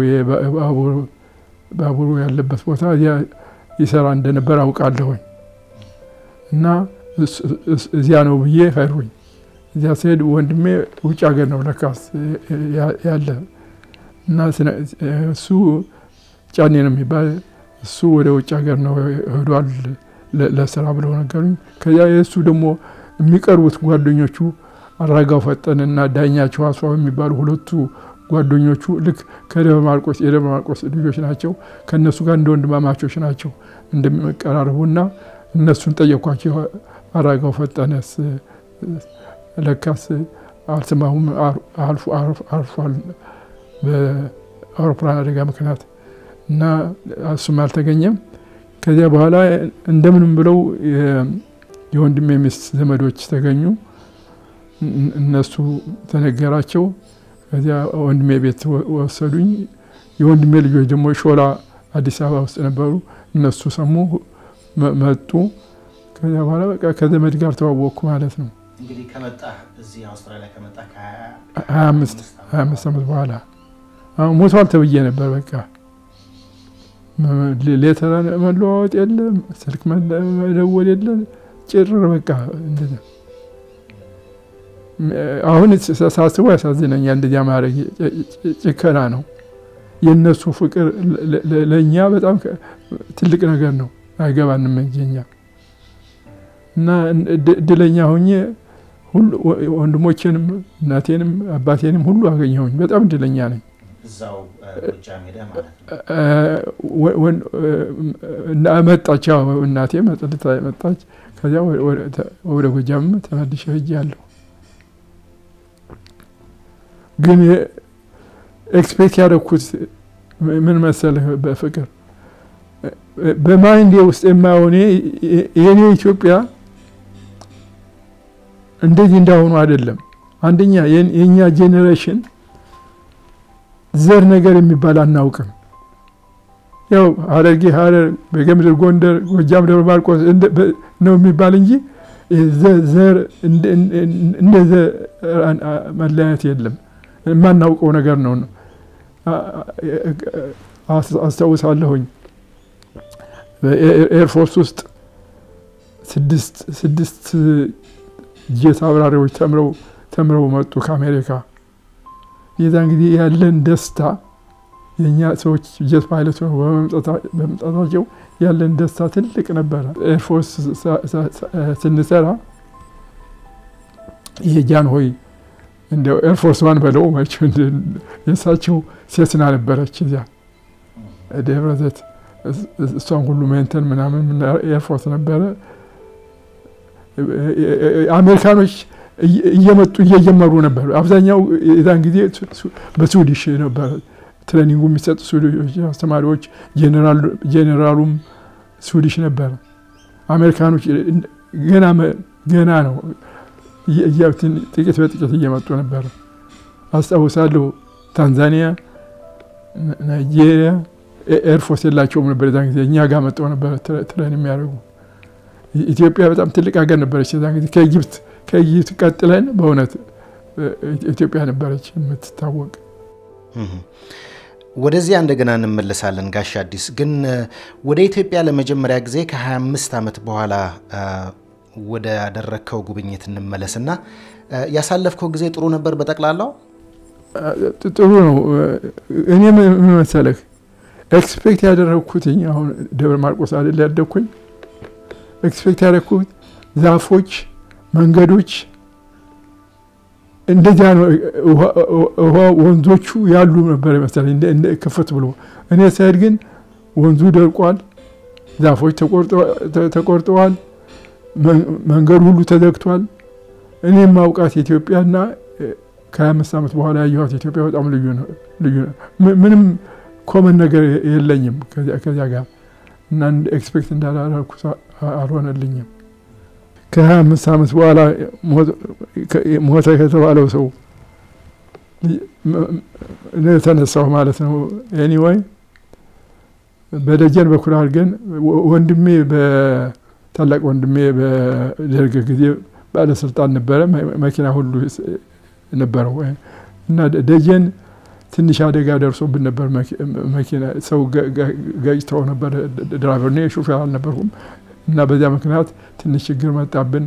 ባቡሩ ያለበት ቦታ ይሰራ እንደነበር አውቃለሁኝ እና እዚያ ነው ብዬ ሄድኩኝ። እዚያ ስሄድ ወንድሜ ውጭ ሀገር ነው ለካስ ያለ እና እሱ ጫኔ ነው የሚባል እሱ ወደ ውጭ ሀገር ነው ሄዷል ለስራ ብለው ነገሩኝ። ከዚያ የእሱ ደግሞ የሚቀርቡት ጓደኞቹ አራጋው ፈጠንና ዳኛቸው አስፋው የሚባሉ ሁለቱ ጓደኞቹ ልክ ከደብረ ማርቆስ የደብረ ማርቆስ ልጆች ናቸው። ከእነሱ ጋር እንደ ወንድማማቾች ናቸው እንደሚቀራርቡና እነሱን ጠየኳቸው። አራጋው ፈጠነስ ለካስ አልሰማሁም አርፏል በአውሮፕላን አደጋ ምክንያት እና እሱም አልተገኘም። ከዚያ በኋላ እንደምንም ብለው የወንድሜ ሚስት ዘመዶች ተገኙ። እነሱ ተነገራቸው። ከዚያ ወንድሜ ቤት ወሰዱኝ። የወንድሜ ልጆች ደግሞ ሾላ አዲስ አበባ ውስጥ ነበሩ። እነሱ ሰሙ፣ መጡ። ከዚያ በኋላ በቃ ከዘመድ ጋር ተዋወቅኩ ማለት ነው። እንግዲህ ከመጣህ እዚህ አውስትራሊያ ከመጣህ ሀያ አምስት ዓመት በኋላ አሁን ሞቷል ተብዬ ነበር። በቃ ሌተር መለዋወጥ የለም፣ ስልክ መደወል የለም። ጭር በቃ እንደዚያ አሁን ሳስበው ያሳዝነኛል። እንደዚያ ማድረግ ጭከና ነው። የእነሱ ፍቅር ለእኛ በጣም ትልቅ ነገር ነው። አይገባንም እንጂ እኛ እና እድለኛ ሆኜ ወንድሞቼንም እናቴንም አባቴንም ሁሉ አገኘሁኝ። በጣም እድለኛ ነኝ። እዛው ጎጃም ሄደህ ማለት ነው? መጣች እናቴ መጥልታ መጣች። ከዚያ ወደ ጎጃም ተመልሼ ሄጃለሁ። ግን ኤክስፔክት ያደረኩት ምን መሰለህ፣ በፍቅር በማይንዴ ውስጥ የማየው እኔ የኔ ኢትዮጵያ እንደዚህ እንዳሆኑ አይደለም። አንደኛ የእኛ ጄኔሬሽን ዘር ነገር የሚባል አናውቅም። ያው ሀረርጌ ሀረር፣ በጌምድር ጎንደር፣ ጎጃም ደብረ ማርቆስ ነው የሚባል እንጂ ዘር እንደ ዘር መለያየት የለም። የማናውቀው ነገር ነው። አስታውሳለሁኝ ኤርፎርስ ውስጥ ስድስት ጄት አብራሪዎች ተምረው ተምረው መጡ ከአሜሪካ። የዛን ጊዜ ያለን ደስታ የእኛ ሰዎች ጄት ፓይለት በመምጣታቸው ያለን ደስታ ትልቅ ነበረ። ኤርፎርስ ስንሰራ ይሄ ጃንሆይ እንደ ኤርፎርስ ዋን በለው መቼ የእሳቸው ሴትና ነበረች እዚያ ደብረ ዘይት እሷን ሁሉ ሜንተን ምናምን ኤርፎርስ ነበረ። አሜሪካኖች እየመጡ እየጀመሩ ነበር። አብዛኛው የዛን ጊዜ በስዊዲሽ ነበረ ትሬኒንጉ የሚሰጡ ስዊዲሽ አስተማሪዎች፣ ጄኔራሉም ስዊዲሽ ነበረ። አሜሪካኖች ገና ገና ነው ጥቂት በጥቂት እየመጡ ነበረ። አስታውሳለሁ ታንዛኒያ፣ ናይጄሪያ ኤርፎርስ የላቸውም ነበር የዛን ጊዜ እኛ ጋር መጠው ነበረ ትሬን የሚያደርጉ። ኢትዮጵያ በጣም ትልቅ ሀገር ነበረች የዛን ጊዜ ከኢጅፕት ከኢጅፕት ቀጥለን በእውነት ኢትዮጵያ ነበረች የምትታወቅ። ወደዚያ እንደገና እንመለሳለን። ጋሽ አዲስ ግን ወደ ኢትዮጵያ ለመጀመሪያ ጊዜ ከ25 ዓመት በኋላ ወደ ያደረግከው ጉብኝት እንመለስና ያሳለፍከው ጊዜ ጥሩ ነበር በጠቅላላው? ጥሩ ነው። እኔ ምን መሰለህ ኤክስፔክት ያደረግኩት አሁን ደብረ ማርቆስ አይደል ያደግኩኝ። ኤክስፔክት ያደረግኩት ዛፎች፣ መንገዶች እንደዚያ ነው። ውሃ ወንዞቹ ያሉ ነበር መሰለኝ ክፍት ብሎ። እኔ ስሄድ ግን ወንዙ ደርቋል፣ ዛፎች ተቆርጠዋል፣ መንገዱ ሁሉ ተዘግቷል። እኔ የማውቃት ኢትዮጵያና ከ25 ዓመት በኋላ ያየኋት ኢትዮጵያ በጣም ልዩ ነው። ምንም ኮመን ነገር የለኝም ከዚያ ጋር እና ኤክስፔክት እንዳላረኩ አልሆነልኝም። ከ25 ዓመት በኋላ ሞተ ከተባለው ሰው የተነሳው ማለት ነው። ኤኒዌይ በደጀን በኩል አድርገን ወንድሜ በታላቅ ወንድሜ በደርግ ጊዜ ባለስልጣን ነበረ። መኪና ሁሉ ነበረው እና ደጀን ትንሽ አደጋ ደርሶብን ነበር። መኪና ሰው ገጭተው ነበር። ድራይቨር እኔ ሹፌር አልነበርኩም እና በዚያ ምክንያት ትንሽ ችግር መጣብን።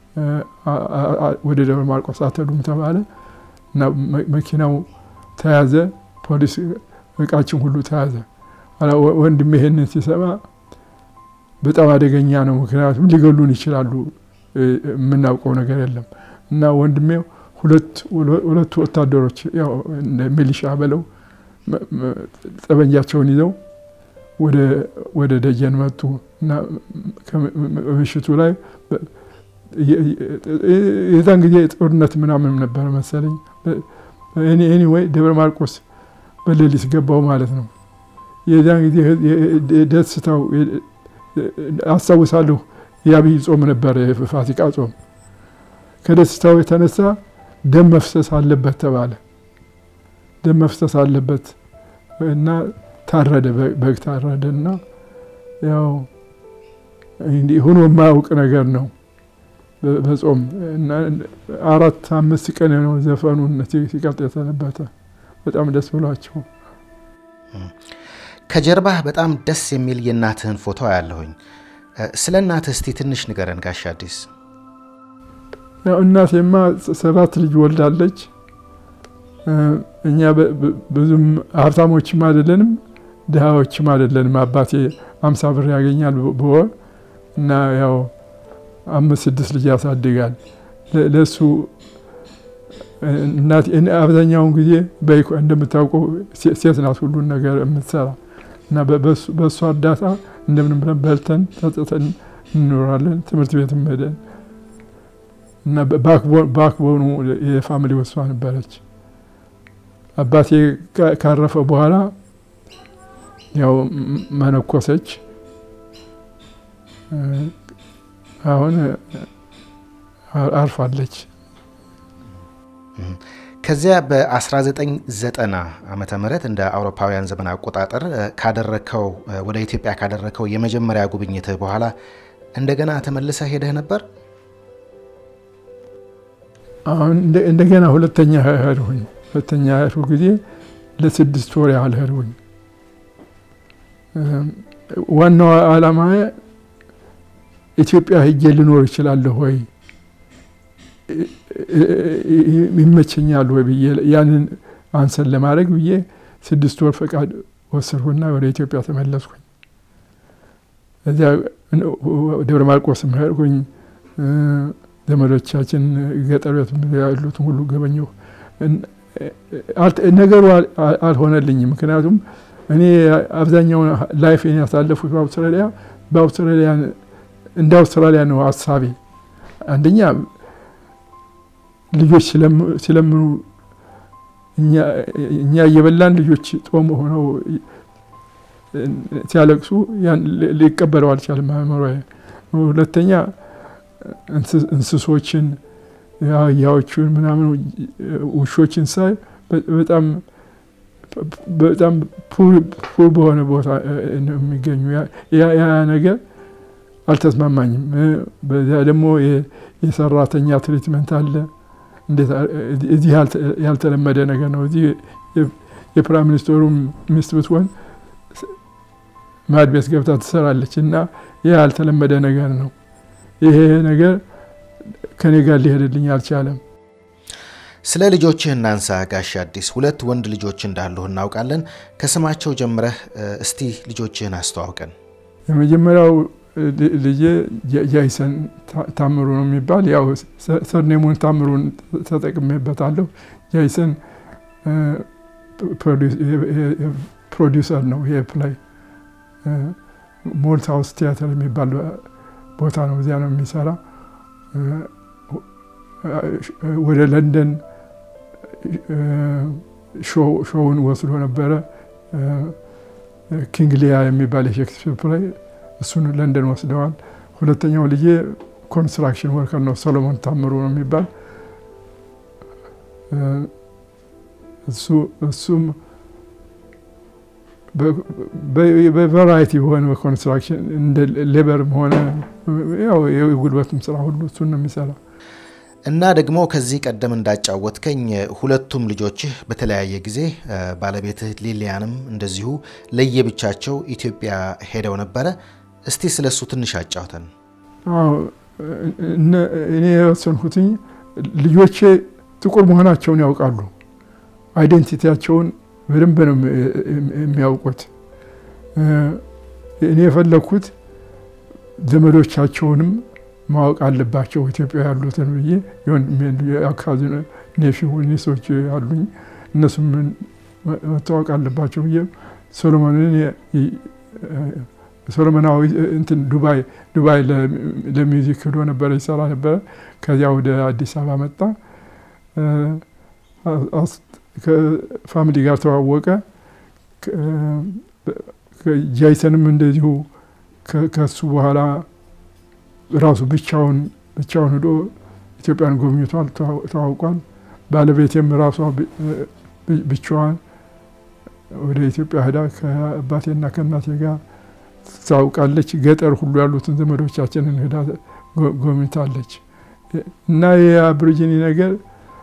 ወደ ደብረ ማርቆስ አትሄዱም ተባለ እና መኪናው ተያዘ። ፖሊስ እቃችን ሁሉ ተያዘ። ወንድሜ ይሄንን ሲሰማ በጣም አደገኛ ነው፣ ምክንያቱም ሊገሉን ይችላሉ፣ የምናውቀው ነገር የለም እና ወንድሜ ሁለቱ ወታደሮች ያው ሚሊሻ በለው ጠበንጃቸውን ይዘው ወደ ደጀን መጡ እና ምሽቱ ላይ የዛን ጊዜ ጦርነት ምናምን ነበረ መሰለኝ። ኤኒዌይ ደብረ ማርቆስ በሌሊት ገባው ማለት ነው። የዛን ጊዜ ደስታው አስታውሳለሁ። የአብይ ጾም ነበረ፣ የፋሲካ ጾም። ከደስታው የተነሳ ደም መፍሰስ አለበት ተባለ። ደም መፍሰስ አለበት እና ታረደ፣ በግ ታረደ እና ያው ሆኖ የማያውቅ ነገር ነው በጾም እና አራት አምስት ቀን ነው ዘፈኑን ሲቀጥ የተነበተ በጣም ደስ ብሏቸው። ከጀርባህ በጣም ደስ የሚል የእናትህን ፎቶ ያለሁኝ። ስለ እናትህ እስቲ ትንሽ ንገረን ጋሽ አዲስ። ያው እናቴማ ሰባት ልጅ ወልዳለች። እኛ ብዙም ሀብታሞችም አይደለንም ድሃዎችም አይደለንም። አባቴ አምሳ ብር ያገኛል በወር እና ያው አምስት ስድስት ልጅ ያሳድጋል። ለእሱ አብዛኛውን ጊዜ እንደምታውቀው ሴት ናት ሁሉን ነገር የምትሰራ እና በእሱ እርዳታ እንደምን ብለን በልተን ጠጥተን እንኖራለን። ትምህርት ቤት ሄደን እና ባክቦኑ የፋሚሊ ወሷ ነበረች። አባቴ ካረፈ በኋላ ያው መነኮሰች። አሁን አርፋለች። ከዚያ በ1990 ዓመተ ምህረት እንደ አውሮፓውያን ዘመን አቆጣጠር ካደረከው ወደ ኢትዮጵያ ካደረከው የመጀመሪያ ጉብኝትህ በኋላ እንደገና ተመልሰህ ሄደህ ነበር? አሁን እንደገና ሁለተኛ ሄድሁኝ። ሁለተኛ ሄድሁ ጊዜ ለስድስት ወር ያህል ሄድሁኝ። ዋናው ዓላማ ኢትዮጵያ ሄጄ ልኖር እችላለሁ ወይ ይመቸኛል ወይ ብዬ ያንን አንሰን ለማድረግ ብዬ ስድስት ወር ፈቃድ ወሰድኩና ወደ ኢትዮጵያ ተመለስኩኝ። እዚያ ደብረ ማርቆስም ሄድኩኝ። ዘመዶቻችን ገጠር ቤት ያሉትን ሁሉ ገበኘሁ። ነገሩ አልሆነልኝም። ምክንያቱም እኔ አብዛኛውን ላይፌን ያሳለፉት በአውስትራሊያ በአውስትራሊያ እንደ አውስትራሊያ ነው ሀሳቤ። አንደኛ ልጆች ሲለምኑ እኛ እየበላን ልጆች ጦም ሆነው ሲያለቅሱ ሊቀበለው አልቻለም አእምሮዬ። ሁለተኛ እንስሶችን አህያዎቹን ምናምን ውሾችን ሳይ በጣም በጣም ፑር በሆነ ቦታ ነው የሚገኙ። ያ ነገር አልተስማማኝም። በዚያ ደግሞ የሰራተኛ ትሪትመንት አለ። እዚህ ያልተለመደ ነገር ነው። እዚህ የፕራይም ሚኒስትሩ ሚስት ብትሆን ማድ ቤት ገብታ ትሰራለች እና ይህ ያልተለመደ ነገር ነው። ይሄ ነገር ከኔ ጋር ሊሄድልኝ አልቻለም። ስለ ልጆችህ እናንሳ ጋሽ አዲስ። ሁለት ወንድ ልጆች እንዳሉህ እናውቃለን። ከስማቸው ጀምረህ እስቲ ልጆችህን አስተዋውቀን። የመጀመሪያው ልጄ ጃይሰን ታምሩ ነው የሚባል ያው ሰርኔሙን ታምሩን ተጠቅሜበታለሁ። ጃይሰን ፕሮዲውሰር ነው። ይሄ ፕላይ ሞልት ሃውስ ቲያትር የሚባል ቦታ ነው። እዚያ ነው የሚሰራ። ወደ ለንደን ሾውን ወስዶ ነበረ። ኪንግ ሊያ የሚባል የሼክስፒር ፕላይ እሱን ለንደን ወስደዋል። ሁለተኛው ልጄ ኮንስትራክሽን ወርከር ነው፣ ሰሎሞን ታምሩ ነው የሚባል እሱም በቫራይቲ በሆነ በኮንስትራክሽን እንደ ሌበርም ሆነ ያው የጉልበትም ስራ ሁሉ እሱን ነው የሚሰራ። እና ደግሞ ከዚህ ቀደም እንዳጫወትከኝ ሁለቱም ልጆችህ በተለያየ ጊዜ ባለቤትህ ሊሊያንም እንደዚሁ ለየብቻቸው ኢትዮጵያ ሄደው ነበረ። እስቲ ስለ እሱ ትንሽ አጫውተን። እኔ የወሰንኩትኝ ልጆቼ ጥቁር መሆናቸውን ያውቃሉ። አይዴንቲቲያቸውን በደንብ ነው የሚያውቁት። እኔ የፈለግኩት ዘመዶቻቸውንም ማወቅ አለባቸው ኢትዮጵያ ያሉትን ብዬ አካባቢ ኔፊ ኒሶች አሉኝ እነሱም መታወቅ አለባቸው ብዬ ሶሎሞንን ሶሎሞናዊ እንትን ዱባይ ዱባይ ለሚውዚክ ሄዶ ነበረ ይሰራ ነበረ። ከዚያ ወደ አዲስ አበባ መጣ። ከፋሚሊ ጋር ተዋወቀ። ጃይሰንም እንደዚሁ ከሱ በኋላ ራሱ ብቻውን ብቻውን ሄዶ ኢትዮጵያን ጎብኝቷል፣ ተዋውቋል። ባለቤቴም ራሷ ብቻዋን ወደ ኢትዮጵያ ሄዳ ከአባቴና ከእናቴ ጋር ታውቃለች። ገጠር ሁሉ ያሉትን ዘመዶቻችንን ሄዳ ጎብኝታለች። እና የአብሪጂኒ ነገር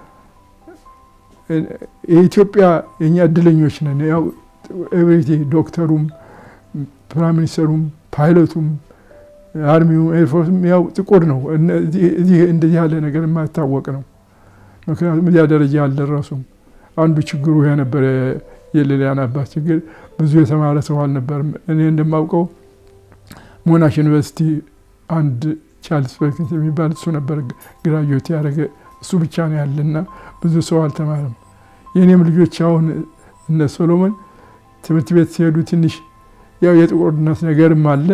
የኢትዮጵያ የእኛ እድለኞች ነን። ያው ኤቭሪቲ ዶክተሩም፣ ፕራይም ሚኒስተሩም፣ ፓይለቱም፣ አርሚውም፣ ኤርፎርስም ያው ጥቁር ነው። እዚህ እንደዚህ ያለ ነገር የማይታወቅ ነው። ምክንያቱም እዚያ ደረጃ አልደረሱም። አንዱ ችግሩ ይሄ ነበር። የሌሊያን አባት ችግር ብዙ የተማረ ሰው አልነበርም። እኔ እንደማውቀው ሞናሽ ዩኒቨርሲቲ አንድ ቻርልስ ፐርኪንስ የሚባል እሱ ነበር ግራጁዌት ያደረገ እሱ ብቻ ነው ያለና ብዙ ሰው አልተማረም። የእኔም ልጆች አሁን እነ ሶሎሞን ትምህርት ቤት ሲሄዱ ትንሽ ያው የጥቁርነት ነገርም አለ።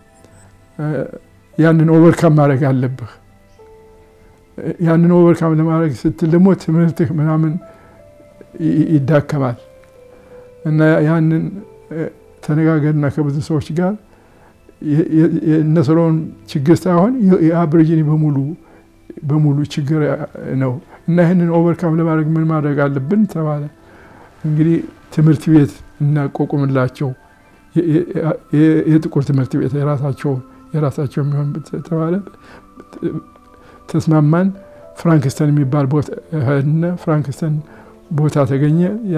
ያንን ኦቨርካም ማድረግ አለብህ። ያንን ኦቨርካም ለማድረግ ስትል ደግሞ ትምህርትህ ምናምን ይዳከማል እና ያንን ተነጋገርና ከብዙ ሰዎች ጋር የእነ ሶሎሞን ችግር ሳይሆን የአብሪጂኒ በሙሉ በሙሉ ችግር ነው እና ይህንን ኦቨርካም ለማድረግ ምን ማድረግ አለብን ተባለ። እንግዲህ ትምህርት ቤት እናቋቁምላቸው የጥቁር ትምህርት ቤት የራሳቸው የራሳቸው የሚሆን ተባለ። ተስማማን። ፍራንክስተን የሚባል ቦታ ሄድን። ፍራንክስተን ቦታ ተገኘ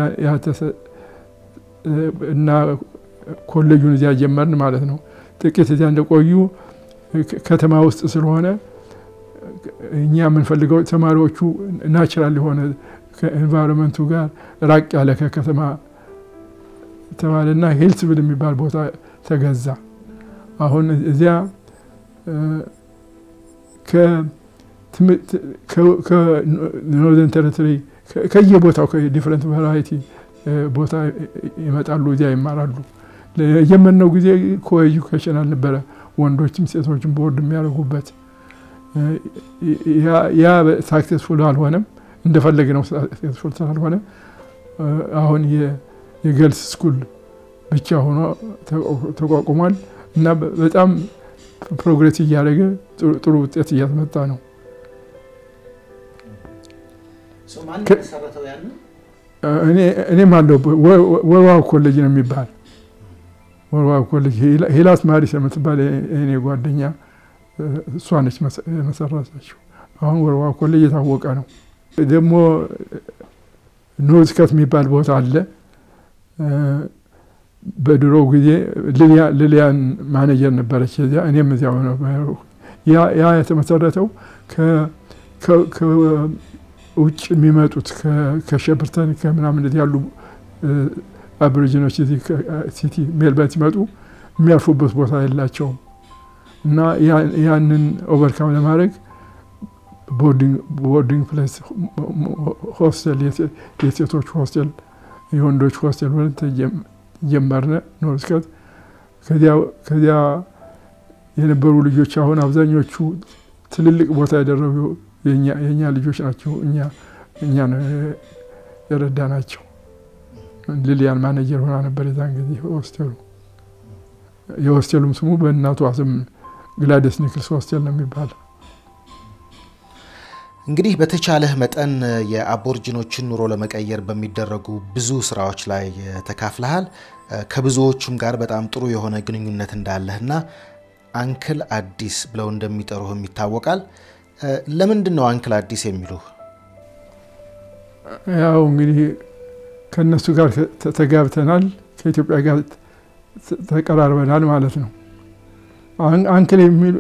እና ኮሌጁን እዚያ ጀመርን ማለት ነው። ጥቂት እዚያ እንደቆዩ ከተማ ውስጥ ስለሆነ እኛ የምንፈልገው ተማሪዎቹ ናቹራል የሆነ ከኤንቫይሮንመንቱ ጋር ራቅ ያለ ከከተማ ተባለና ሂልስቪል የሚባል ቦታ ተገዛ። አሁን እዚያ ከኖርዘርን ቴሪቶሪ ከየቦታው ከዲፍረንት ቫራይቲ ቦታ ይመጣሉ፣ እዚያ ይማራሉ። የጀመርነው ጊዜ ኮኤጁኬሽን አልነበረ፣ ወንዶችም ሴቶችም ቦርድ የሚያደርጉበት ያ ሳክሴስፉል አልሆነም። እንደፈለግ ነው ሳክሴስፉል ስላልሆነ አሁን የገልስ ስኩል ብቻ ሆኖ ተቋቁሟል እና በጣም ፕሮግሬስ እያደረገ ጥሩ ውጤት እያስመጣ ነው። እኔም አለው ወርዋው ኮሌጅ ነው የሚባል ወርዋው ኮሌጅ ሂላስ ማሪስ የምትባል እኔ ጓደኛ እሷ ነች መሰረተችው። አሁን ወርዋው ኮሌጅ የታወቀ ነው። ደግሞ ኖዝከት የሚባል ቦታ አለ። በድሮ ጊዜ ልሊያን ማኔጀር ነበረች እዚያ፣ እኔም እዚያ ሆነ። ያ የተመሰረተው ከውጭ የሚመጡት ከሸፕርተን ከምናምን እንደዚህ ያሉ አብሪጂኖች እዚህ ሲቲ ሜልበርን ሲመጡ የሚያርፉበት ቦታ የላቸውም እና ያንን ኦቨርካም ለማድረግ ቦርዲንግ ፕሌስ ሆስቴል፣ የሴቶች ሆስቴል፣ የወንዶች ሆስቴል ብለን ጀመርነ ኖርስከት። ከዚያ የነበሩ ልጆች አሁን አብዛኞቹ ትልልቅ ቦታ ያደረጉ የእኛ ልጆች ናቸው። እኛ የረዳ ናቸው። ሊሊያን ማኔጀር ሆና ነበር የዛን ጊዜ ሆስቴሉ። የሆስቴሉም ስሙ በእናቷ ስም ግላደስ ኒክልስ ሆስቴል ነው የሚባለው። እንግዲህ በተቻለህ መጠን የአቦርጂኖችን ኑሮ ለመቀየር በሚደረጉ ብዙ ስራዎች ላይ ተካፍለሃል። ከብዙዎቹም ጋር በጣም ጥሩ የሆነ ግንኙነት እንዳለህና አንክል አዲስ ብለው እንደሚጠሩህም ይታወቃል። ለምንድን ነው አንክል አዲስ የሚሉህ? ያው እንግዲህ ከእነሱ ጋር ተጋብተናል፣ ከኢትዮጵያ ጋር ተቀራርበናል ማለት ነው። አንክል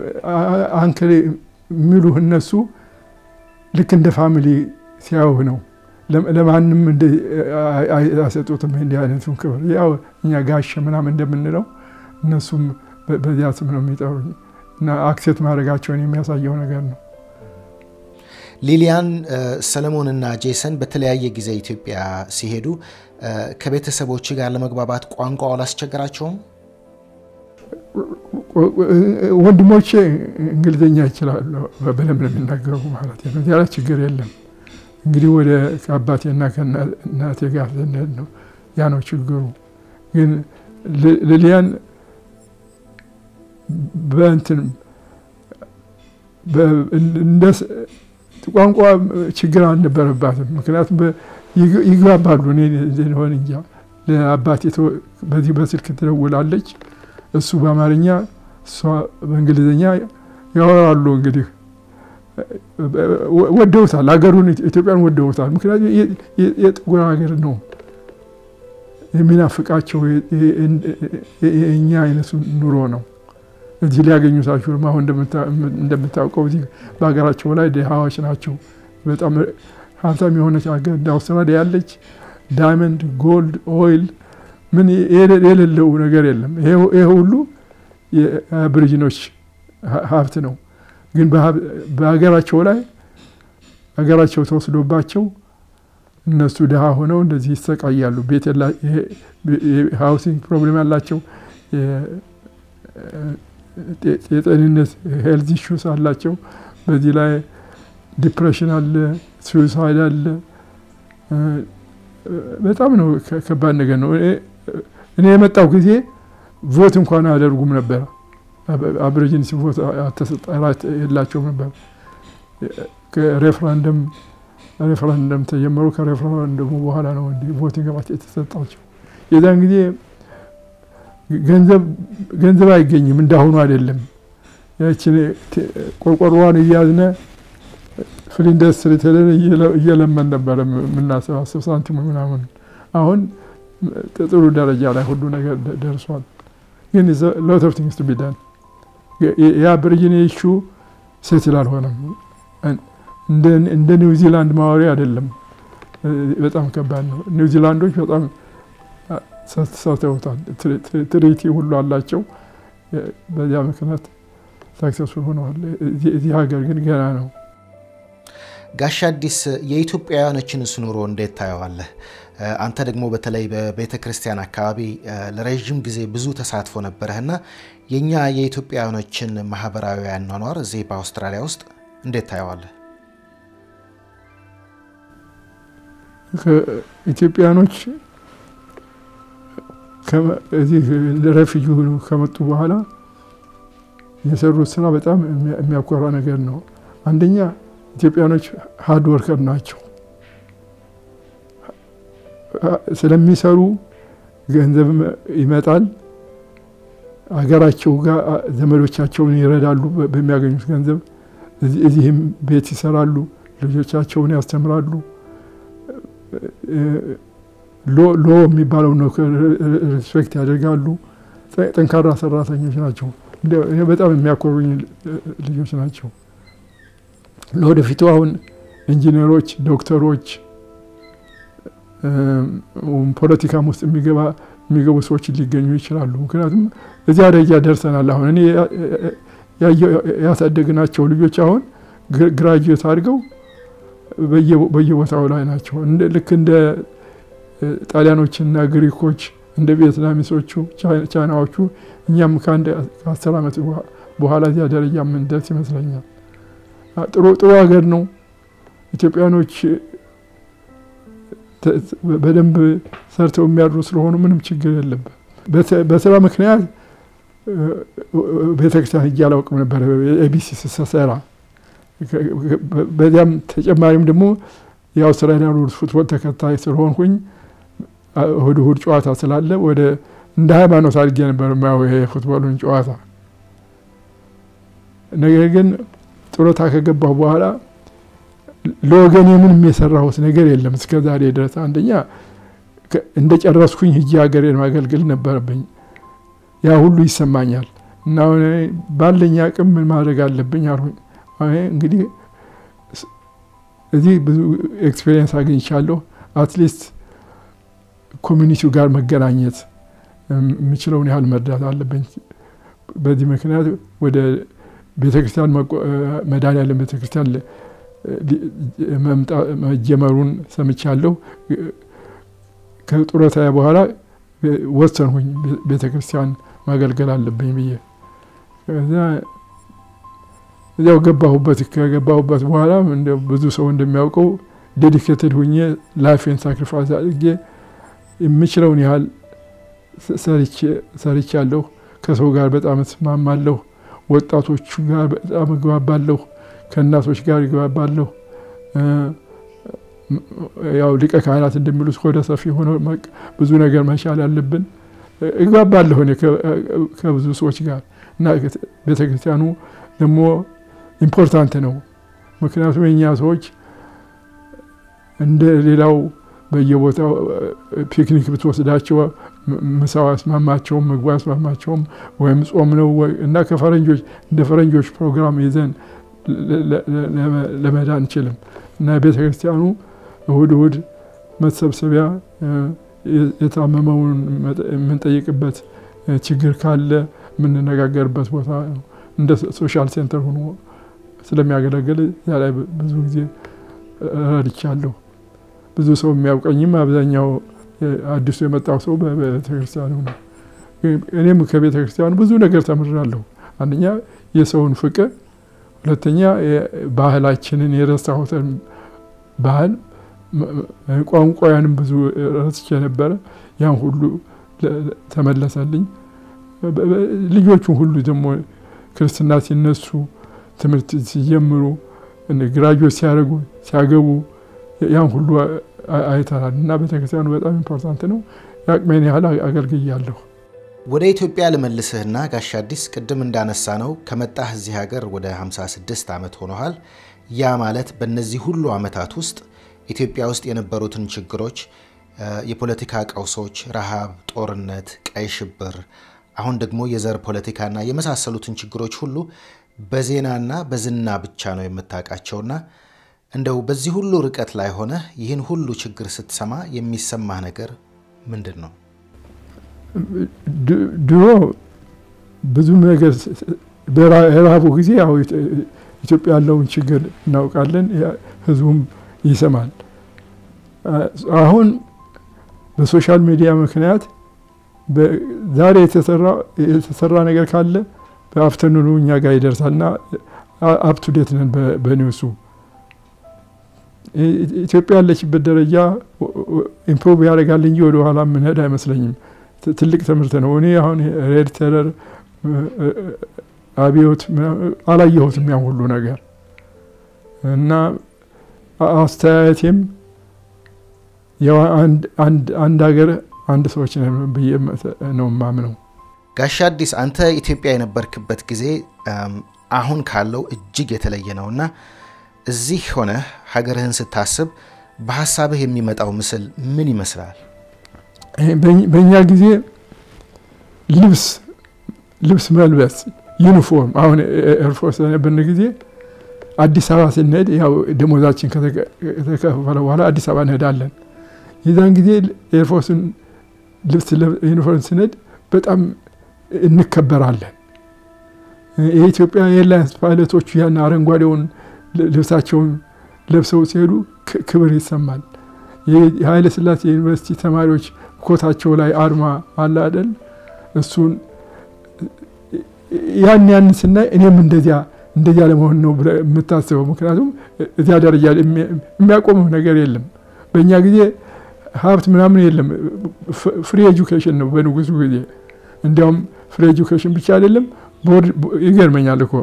የሚሉህ እነሱ ልክ እንደ ፋሚሊ ሲያዩህ ነው። ለማንም አያሰጡትም እንዲህ አይነቱን ክብር። ያው እኛ ጋሸ ምናምን እንደምንለው እነሱም በዚያ ስም ነው የሚጠሩኝ እና አክሴት ማድረጋቸውን የሚያሳየው ነገር ነው። ሊሊያን፣ ሰለሞን እና ጄሰን በተለያየ ጊዜ ኢትዮጵያ ሲሄዱ ከቤተሰቦች ጋር ለመግባባት ቋንቋው አላስቸገራቸውም? ወንድሞቼ እንግሊዝኛ ይችላሉ፣ በደንብ ነው የሚናገሩ ማለት ነው። ያለ ችግር የለም። እንግዲህ ወደ ከአባቴና ከእናቴ ጋር ስንሄድ ነው ያ ነው ችግሩ። ግን ሊሊያን በእንትን ቋንቋ ችግር አልነበረባትም። ምክንያቱም ይግባባሉ። እኔ ሆን እንጃ ለአባቴ በዚህ በስልክ ትደውላለች፣ እሱ በአማርኛ እሷ በእንግሊዝኛ ያወራሉ። እንግዲህ ወደውታል፣ ሀገሩን ኢትዮጵያን ወደውታል። ምክንያቱም የጥቁር ሀገር ነው የሚናፍቃቸው የእኛ አይነቱ ኑሮ ነው። እዚህ ሊያገኙት አይችሉም። አሁን እንደምታውቀው እዚህ በሀገራቸው ላይ ድሃዎች ናቸው። በጣም ሀብታም የሆነች ሀገር እንደ አውስትራሊያ ያለች ዳይመንድ፣ ጎልድ፣ ኦይል ምን የሌለው ነገር የለም። ይሄ ሁሉ የአብሪጂኖች ሀብት ነው። ግን በሀገራቸው ላይ ሀገራቸው ተወስዶባቸው እነሱ ድሃ ሆነው እንደዚህ ይሰቃያሉ። ቤት ሃውሲንግ ፕሮብሌም ያላቸው የጤንነት ሄልዝ ኢሹስ አላቸው። በዚህ ላይ ዲፕሬሽን አለ፣ ሱዊሳይድ አለ። በጣም ነው ከባድ ነገር ነው። እኔ የመጣው ጊዜ ቮት እንኳን አያደርጉም ነበር። አብሪጂንስ ቮት ተሰጠራት የላቸውም ነበር። ሬፍራንደም ሬፍራንደም ተጀመሩ። ከሬፍራንደሙ በኋላ ነው እንዲህ ቮቲንግ ራት የተሰጣቸው። የዛን ጊዜ ገንዘብ አይገኝም፣ እንዳሁኑ አይደለም። ያችን ቆርቆሮዋን እያዝነ ፍል ኢንዱስትሪ ተለን እየለመን ነበረ የምናሰባስብ ሳንቲሙ ምናምን። አሁን ጥሩ ደረጃ ላይ ሁሉ ነገር ደርሷል። ግን ሎት ኦፍ ቲንግስ ቱ ቢ ዳን የአብሪጂን ኢሹ ሴትል አልሆነም። እንደ ኒውዚላንድ ማወሪ አይደለም። በጣም ከባድ ነው። ኒውዚላንዶች በጣም ሰርተውታል። ትሪቲ ሁሉ አላቸው። በዚያ ምክንያት ሳክሰስፉል ሆነዋል። እዚህ ሀገር ግን ገና ነው። ጋሽ አዲስ የኢትዮጵያውያኖችንስ ኑሮ እንዴት ታየዋለህ? አንተ ደግሞ በተለይ በቤተ ክርስቲያን አካባቢ ለረዥም ጊዜ ብዙ ተሳትፎ ነበረህና የእኛ የኢትዮጵያውያኖችን ማህበራዊ አኗኗር እዚህ በአውስትራሊያ ውስጥ እንዴት ታየዋለህ? ኢትዮጵያኖች እዚህ ረፊጂ ከመጡ በኋላ የሰሩት ስራ በጣም የሚያኮራ ነገር ነው። አንደኛ ኢትዮጵያኖች ሀርድ ወርከር ናቸው። ስለሚሰሩ ገንዘብ ይመጣል። ሀገራቸው ጋር ዘመዶቻቸውን ይረዳሉ በሚያገኙት ገንዘብ። እዚህም ቤት ይሰራሉ፣ ልጆቻቸውን ያስተምራሉ። ሎ የሚባለው ነው ሪስፔክት ያደርጋሉ። ጠንካራ ሰራተኞች ናቸው። በጣም የሚያኮሩኝ ልጆች ናቸው። ለወደፊቱ አሁን ኢንጂነሮች፣ ዶክተሮች፣ ፖለቲካም ውስጥ የሚገቡ ሰዎች ሊገኙ ይችላሉ። ምክንያቱም እዚያ ደረጃ ደርሰናል። አሁን እኔ ያሳደግናቸው ልጆች አሁን ግራጁዌት አድርገው በየቦታው ላይ ናቸው። ልክ እንደ ጣሊያኖችና ግሪኮች እንደ ቪየትናሚሶቹ፣ ቻይናዎቹ እኛም ከአንድ ከአስር ዓመት በኋላ እዚያ ደረጃ የምንደርስ ይመስለኛል። ጥሩ ጥሩ ሀገር ነው። ኢትዮጵያኖች በደንብ ሰርተው የሚያድሩ ስለሆኑ ምንም ችግር የለበት። በስራ ምክንያት ቤተክርስቲያን ሄጄ አላውቅም ነበር ኤቢሲ ስሰራ። በዚያም ተጨማሪም ደግሞ የአውስትራሊያ ሩልስ ፉትቦል ተከታይ ስለሆንኩኝ እሁድ እሁድ ጨዋታ ስላለ ወደ እንደ ሃይማኖት አድርጌ ነበር የማየው ይሄ የፉትቦሉን ጨዋታ። ነገር ግን ጡረታ ከገባሁ በኋላ ለወገኔ ምንም የሰራሁት ነገር የለም እስከ ዛሬ ድረስ። አንደኛ እንደ ጨረስኩኝ ሂጄ ሀገሬን ማገልገል ነበረብኝ። ያ ሁሉ ይሰማኛል እና ባለኝ አቅም ምን ማድረግ አለብኝ አልሁኝ። እንግዲህ እዚህ ብዙ ኤክስፔሪየንስ አግኝቻለሁ። አትሊስት ኮሚኒቲው ጋር መገናኘት የምችለውን ያህል መርዳት አለብኝ። በዚህ ምክንያት ወደ ቤተክርስቲያን መድኃኔዓለም ቤተክርስቲያን መጀመሩን ሰምቻለሁ። ከጡረታ በኋላ ወሰንሁኝ ቤተክርስቲያን ማገልገል አለብኝ ብዬ እዚያው ገባሁበት። ከገባሁበት በኋላ ብዙ ሰው እንደሚያውቀው ዴዲኬትድ ሁኜ ላይፌን ሳክሪፋይስ አድርጌ የምችለውን ያህል ሰርቻለሁ። ከሰው ጋር በጣም እስማማለሁ። ወጣቶቹ ጋር በጣም እግባባለሁ። ከእናቶች ጋር እግባባለሁ። ያው ሊቀ ካህናት እንደሚሉት ሆደ ሰፊ ሆነ ብዙ ነገር መቻል አለብን። እግባባለሁ እኔ ከብዙ ሰዎች ጋር እና ቤተክርስቲያኑ ደግሞ ኢምፖርታንት ነው። ምክንያቱም የእኛ ሰዎች እንደ ሌላው በየቦታው ፒክኒክ ብትወስዳቸው ምሳው አያስማማቸውም፣ ምግቡ አያስማማቸውም፣ ወይም ጾም ነው እና ከፈረንጆች እንደ ፈረንጆች ፕሮግራም ይዘን ለመሄድ አንችልም እና ቤተ ክርስቲያኑ እሁድ እሁድ መሰብሰቢያ የታመመውን የምንጠይቅበት ችግር ካለ የምንነጋገርበት ቦታ እንደ ሶሻል ሴንተር ሆኖ ስለሚያገለግል እዚያ ላይ ብዙ ጊዜ ረድቻለሁ። ብዙ ሰው የሚያውቀኝም አብዛኛው አዲሱ የመጣው ሰው በቤተክርስቲያኑ ነው። እኔም ከቤተክርስቲያኑ ብዙ ነገር ተምራለሁ። አንደኛ የሰውን ፍቅር፣ ሁለተኛ ባህላችንን የረሳሁትን ባህል ቋንቋያንም ብዙ ረስቼ ነበረ። ያን ሁሉ ተመለሰልኝ። ልጆቹን ሁሉ ደግሞ ክርስትና ሲነሱ ትምህርት ሲጀምሩ ግራጁዌት ሲያደርጉ ሲያገቡ ያን ሁሉ አይተናል እና ቤተክርስቲያኑ በጣም ኢምፖርታንት ነው። የአቅሜን ያህል አገልግያለሁ። ወደ ኢትዮጵያ ልመልስህና ጋሽ አዲስ ቅድም እንዳነሳ ነው ከመጣህ እዚህ ሀገር ወደ 56 ዓመት ሆኖሃል። ያ ማለት በእነዚህ ሁሉ ዓመታት ውስጥ ኢትዮጵያ ውስጥ የነበሩትን ችግሮች፣ የፖለቲካ ቀውሶች፣ ረሃብ፣ ጦርነት፣ ቀይ ሽብር፣ አሁን ደግሞ የዘር ፖለቲካና የመሳሰሉትን ችግሮች ሁሉ በዜናና በዝና ብቻ ነው የምታውቃቸውና እንደው በዚህ ሁሉ ርቀት ላይ ሆነ ይህን ሁሉ ችግር ስትሰማ የሚሰማህ ነገር ምንድን ነው? ድሮ ብዙ ነገር በረሃቡ ጊዜ ያው ኢትዮጵያ ያለውን ችግር እናውቃለን፣ ህዝቡም ይሰማል። አሁን በሶሻል ሚዲያ ምክንያት ዛሬ የተሰራ ነገር ካለ በአፍተርኑኑ እኛ ጋር ይደርሳል እና አፕቱዴት ነን በኒውሱ ኢትዮጵያ ያለችበት ደረጃ ኢምፕሮቭ ያደርጋል እንጂ ወደ ኋላ የምንሄድ አይመስለኝም። ትልቅ ትምህርት ነው። እኔ አሁን ሬድ ቴረር፣ አብዮት አላየሁትም ያን ሁሉ ነገር እና አስተያየቴም አንድ ሀገር አንድ ሰዎች ብዬ ነው የማምነው። ጋሽ አዲስ አንተ ኢትዮጵያ የነበርክበት ጊዜ አሁን ካለው እጅግ የተለየ ነው እና እዚህ ሆነ ሀገርህን ስታስብ በሀሳብህ የሚመጣው ምስል ምን ይመስላል? በእኛ ጊዜ ልብስ ልብስ መልበስ ዩኒፎርም፣ አሁን ኤርፎርስ በነበርን ጊዜ አዲስ አበባ ስንሄድ ያው ደሞዛችን ከተከፈለ በኋላ አዲስ አበባ እንሄዳለን። የዛን ጊዜ ኤርፎርስን ልብስ ዩኒፎርም ስንሄድ በጣም እንከበራለን። የኢትዮጵያ ኤርላይንስ ፓይለቶቹ ያን አረንጓዴውን ልብሳቸውን ለብሰው ሲሄዱ ክብር ይሰማል። የኃይለ ሥላሴ ዩኒቨርሲቲ ተማሪዎች ኮታቸው ላይ አርማ አለ አይደል? እሱን ያን ያን ስናይ እኔም እንደዚያ እንደዚያ ለመሆን ነው የምታስበው። ምክንያቱም እዚያ ደረጃ የሚያቆምህ ነገር የለም። በእኛ ጊዜ ሀብት ምናምን የለም። ፍሪ ኤጁኬሽን ነው በንጉሱ ጊዜ። እንዲያውም ፍሪ ኤጁኬሽን ብቻ አይደለም፣ ይገርመኛል እኮ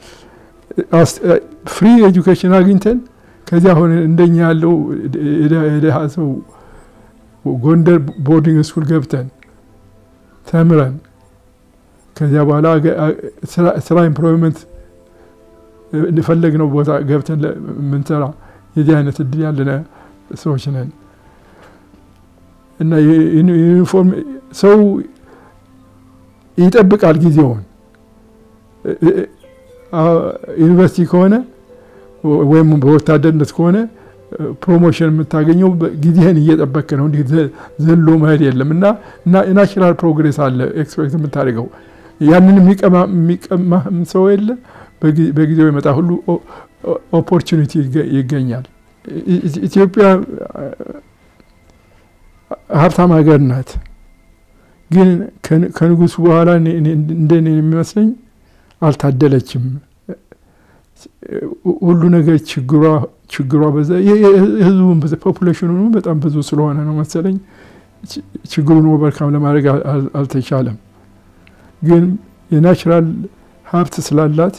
ፍሪ ኤጁኬሽን አግኝተን ከዚያ አሁን እንደኛ ያለው የድሃ ሰው ጎንደር ቦርዲንግ ስኩል ገብተን ተምረን ከዚያ በኋላ ስራ ኢምፕሎይመንት የፈለግነው ቦታ ገብተን የምንሰራ የዚህ አይነት እድል ያለን ሰዎች ነን እና ዩኒፎርም ሰው ይጠብቃል ጊዜውን። ዩኒቨርሲቲ ከሆነ ወይም በወታደርነት ከሆነ ፕሮሞሽን የምታገኘው ጊዜህን እየጠበቅ ነው። እንዲህ ዘሎ መሄድ የለም እና ናቹራል ፕሮግሬስ አለ ኤክስፔክት የምታደርገው ያንን የሚቀማ ሰው የለ። በጊዜው የመጣ ሁሉ ኦፖርቹኒቲ ይገኛል። ኢትዮጵያ ሀብታም ሀገር ናት። ግን ከንጉሱ በኋላ እንደኔ የሚመስለኝ አልታደለችም። ሁሉ ነገር ችግሯ ችግሯ በዛ የህዝቡን ፖፑሌሽኑ በጣም ብዙ ስለሆነ ነው መሰለኝ ችግሩን ኦቨርካም ለማድረግ አልተቻለም። ግን የናቹራል ሀብት ስላላት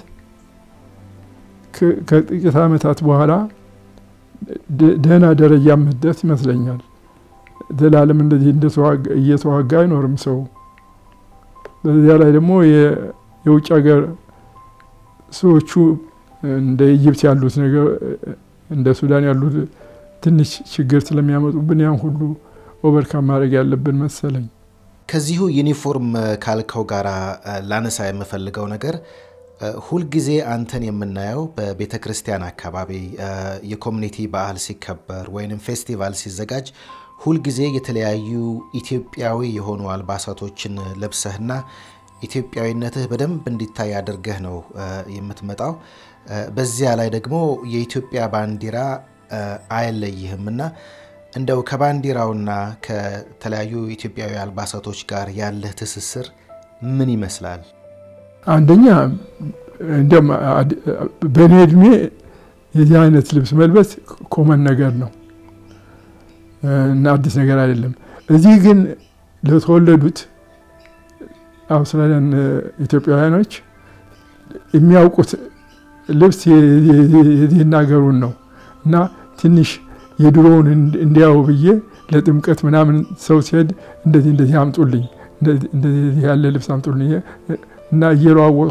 ከጥቂት ዓመታት በኋላ ደህና ደረጃ የምትደርስ ይመስለኛል። ዘላለም እንደዚህ እየተዋጋ አይኖርም ሰው። በዚያ ላይ ደግሞ የውጭ ሀገር ሰዎቹ እንደ ኢጅፕት ያሉት ነገር እንደ ሱዳን ያሉት ትንሽ ችግር ስለሚያመጡብን ያን ሁሉ ኦቨርካም ማድረግ ያለብን መሰለኝ። ከዚሁ ዩኒፎርም ካልከው ጋር ላነሳ የምፈልገው ነገር ሁልጊዜ አንተን የምናየው በቤተ ክርስቲያን አካባቢ የኮሚኒቲ በዓል ሲከበር ወይንም ፌስቲቫል ሲዘጋጅ ሁልጊዜ የተለያዩ ኢትዮጵያዊ የሆኑ አልባሳቶችን ለብሰህና ኢትዮጵያዊነትህ በደንብ እንዲታይ አድርገህ ነው የምትመጣው። በዚያ ላይ ደግሞ የኢትዮጵያ ባንዲራ አይለይህም እና እንደው ከባንዲራውና ከተለያዩ ኢትዮጵያዊ አልባሳቶች ጋር ያለህ ትስስር ምን ይመስላል? አንደኛ እንዲያውም በእኔ እድሜ የዚህ አይነት ልብስ መልበስ ኮመን ነገር ነው እና አዲስ ነገር አይደለም። እዚህ ግን ለተወለዱት አውስትራሊያን ኢትዮጵያውያኖች የሚያውቁት ልብስ የዚህን ሀገሩን ነው እና ትንሽ የድሮውን እንዲያው ብዬ ለጥምቀት ምናምን ሰው ሲሄድ እንደዚህ እንደዚህ አምጡልኝ፣ እንደዚህ ያለ ልብስ አምጡልኝ እና እየለዋወጥኩ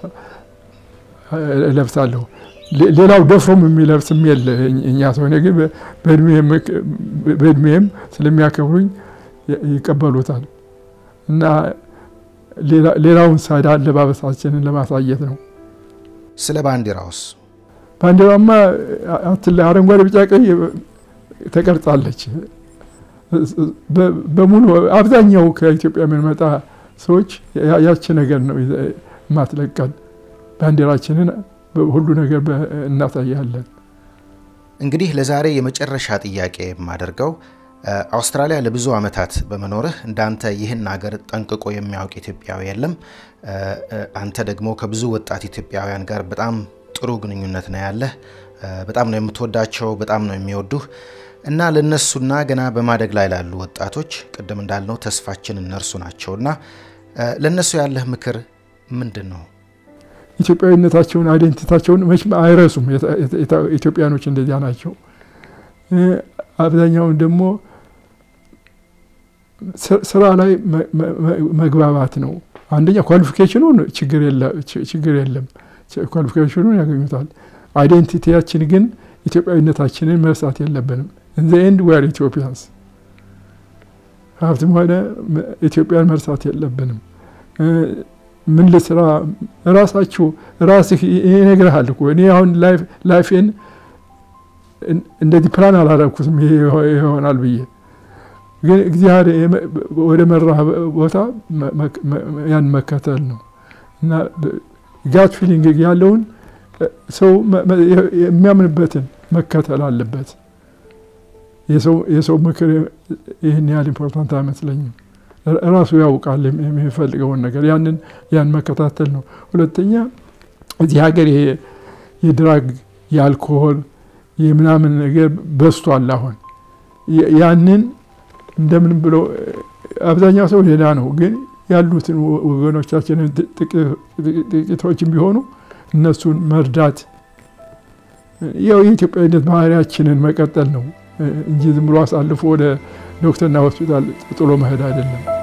እለብሳለሁ። ሌላው ደፍሮም የሚለብስም የለ እኛ ሰው። እኔ ግን በእድሜም ስለሚያከብሩኝ ይቀበሉታል እና ሌላውን ሳዳ አለባበሳችንን ለማሳየት ነው። ስለ ባንዲራውስ? ባንዲራማ አረንጓዴ፣ ቢጫ፣ ቀይ ተቀርጻለች። በሙሉ አብዛኛው ከኢትዮጵያ የምንመጣ ሰዎች ያቺ ነገር ነው ማትለቀን። ባንዲራችንን ሁሉ ነገር እናሳያለን። እንግዲህ ለዛሬ የመጨረሻ ጥያቄ የማደርገው አውስትራሊያ ለብዙ ዓመታት በመኖርህ እንዳንተ ይህን ሀገር ጠንቅቆ የሚያውቅ ኢትዮጵያዊ የለም። አንተ ደግሞ ከብዙ ወጣት ኢትዮጵያውያን ጋር በጣም ጥሩ ግንኙነት ነው ያለህ። በጣም ነው የምትወዳቸው፣ በጣም ነው የሚወዱህ እና ለነሱና ገና በማደግ ላይ ላሉ ወጣቶች ቅድም እንዳልነው ተስፋችን እነርሱ ናቸውና ለነሱ ያለህ ምክር ምንድን ነው? ኢትዮጵያዊነታቸውን አይደንቲታቸውን መቼም አይረሱም። ኢትዮጵያኖች እንደዚያ ናቸው። አብዛኛውን ደግሞ ስራ ላይ መግባባት ነው። አንደኛ ኳሊፊኬሽኑን ችግር የለም፣ ኳሊፊኬሽኑን ያገኙታል። አይዴንቲቲያችን ግን ኢትዮጵያዊነታችንን መርሳት የለብንም። ኢን ዘ ኤንድ ዌር ኢትዮጵያንስ ሀብትም ሆነ ኢትዮጵያን መርሳት የለብንም። ምን ልስራ ራሳችሁ ራስህ ይነግርሃል እኮ እኔ አሁን ላይፌን እንደዚህ ፕላን አላረኩትም ይሄ ይሆናል ብዬ ግን እግዚአብሔር ወደ መራ ቦታ ያን መከተል ነው እና ጋት ፊሊንግ ያለውን ሰው የሚያምንበትን መከተል አለበት። የሰው ምክር ይህን ያህል ኢምፖርታንት አይመስለኝም። ራሱ ያውቃል የሚፈልገውን ነገር ያንን ያን መከታተል ነው። ሁለተኛ እዚህ ሀገር ይሄ የድራግ የአልኮሆል የምናምን ነገር በዝቷል። አሁን ያንን እንደምን ብሎ አብዛኛው ሰው ሌላ ነው፣ ግን ያሉትን ወገኖቻችንን ጥቂቶችም ቢሆኑ እነሱን መርዳት ያው የኢትዮጵያዊነት ባህሪያችንን መቀጠል ነው እንጂ ዝም ብሎ አሳልፎ ወደ ዶክተርና ሆስፒታል ጥሎ መሄድ አይደለም።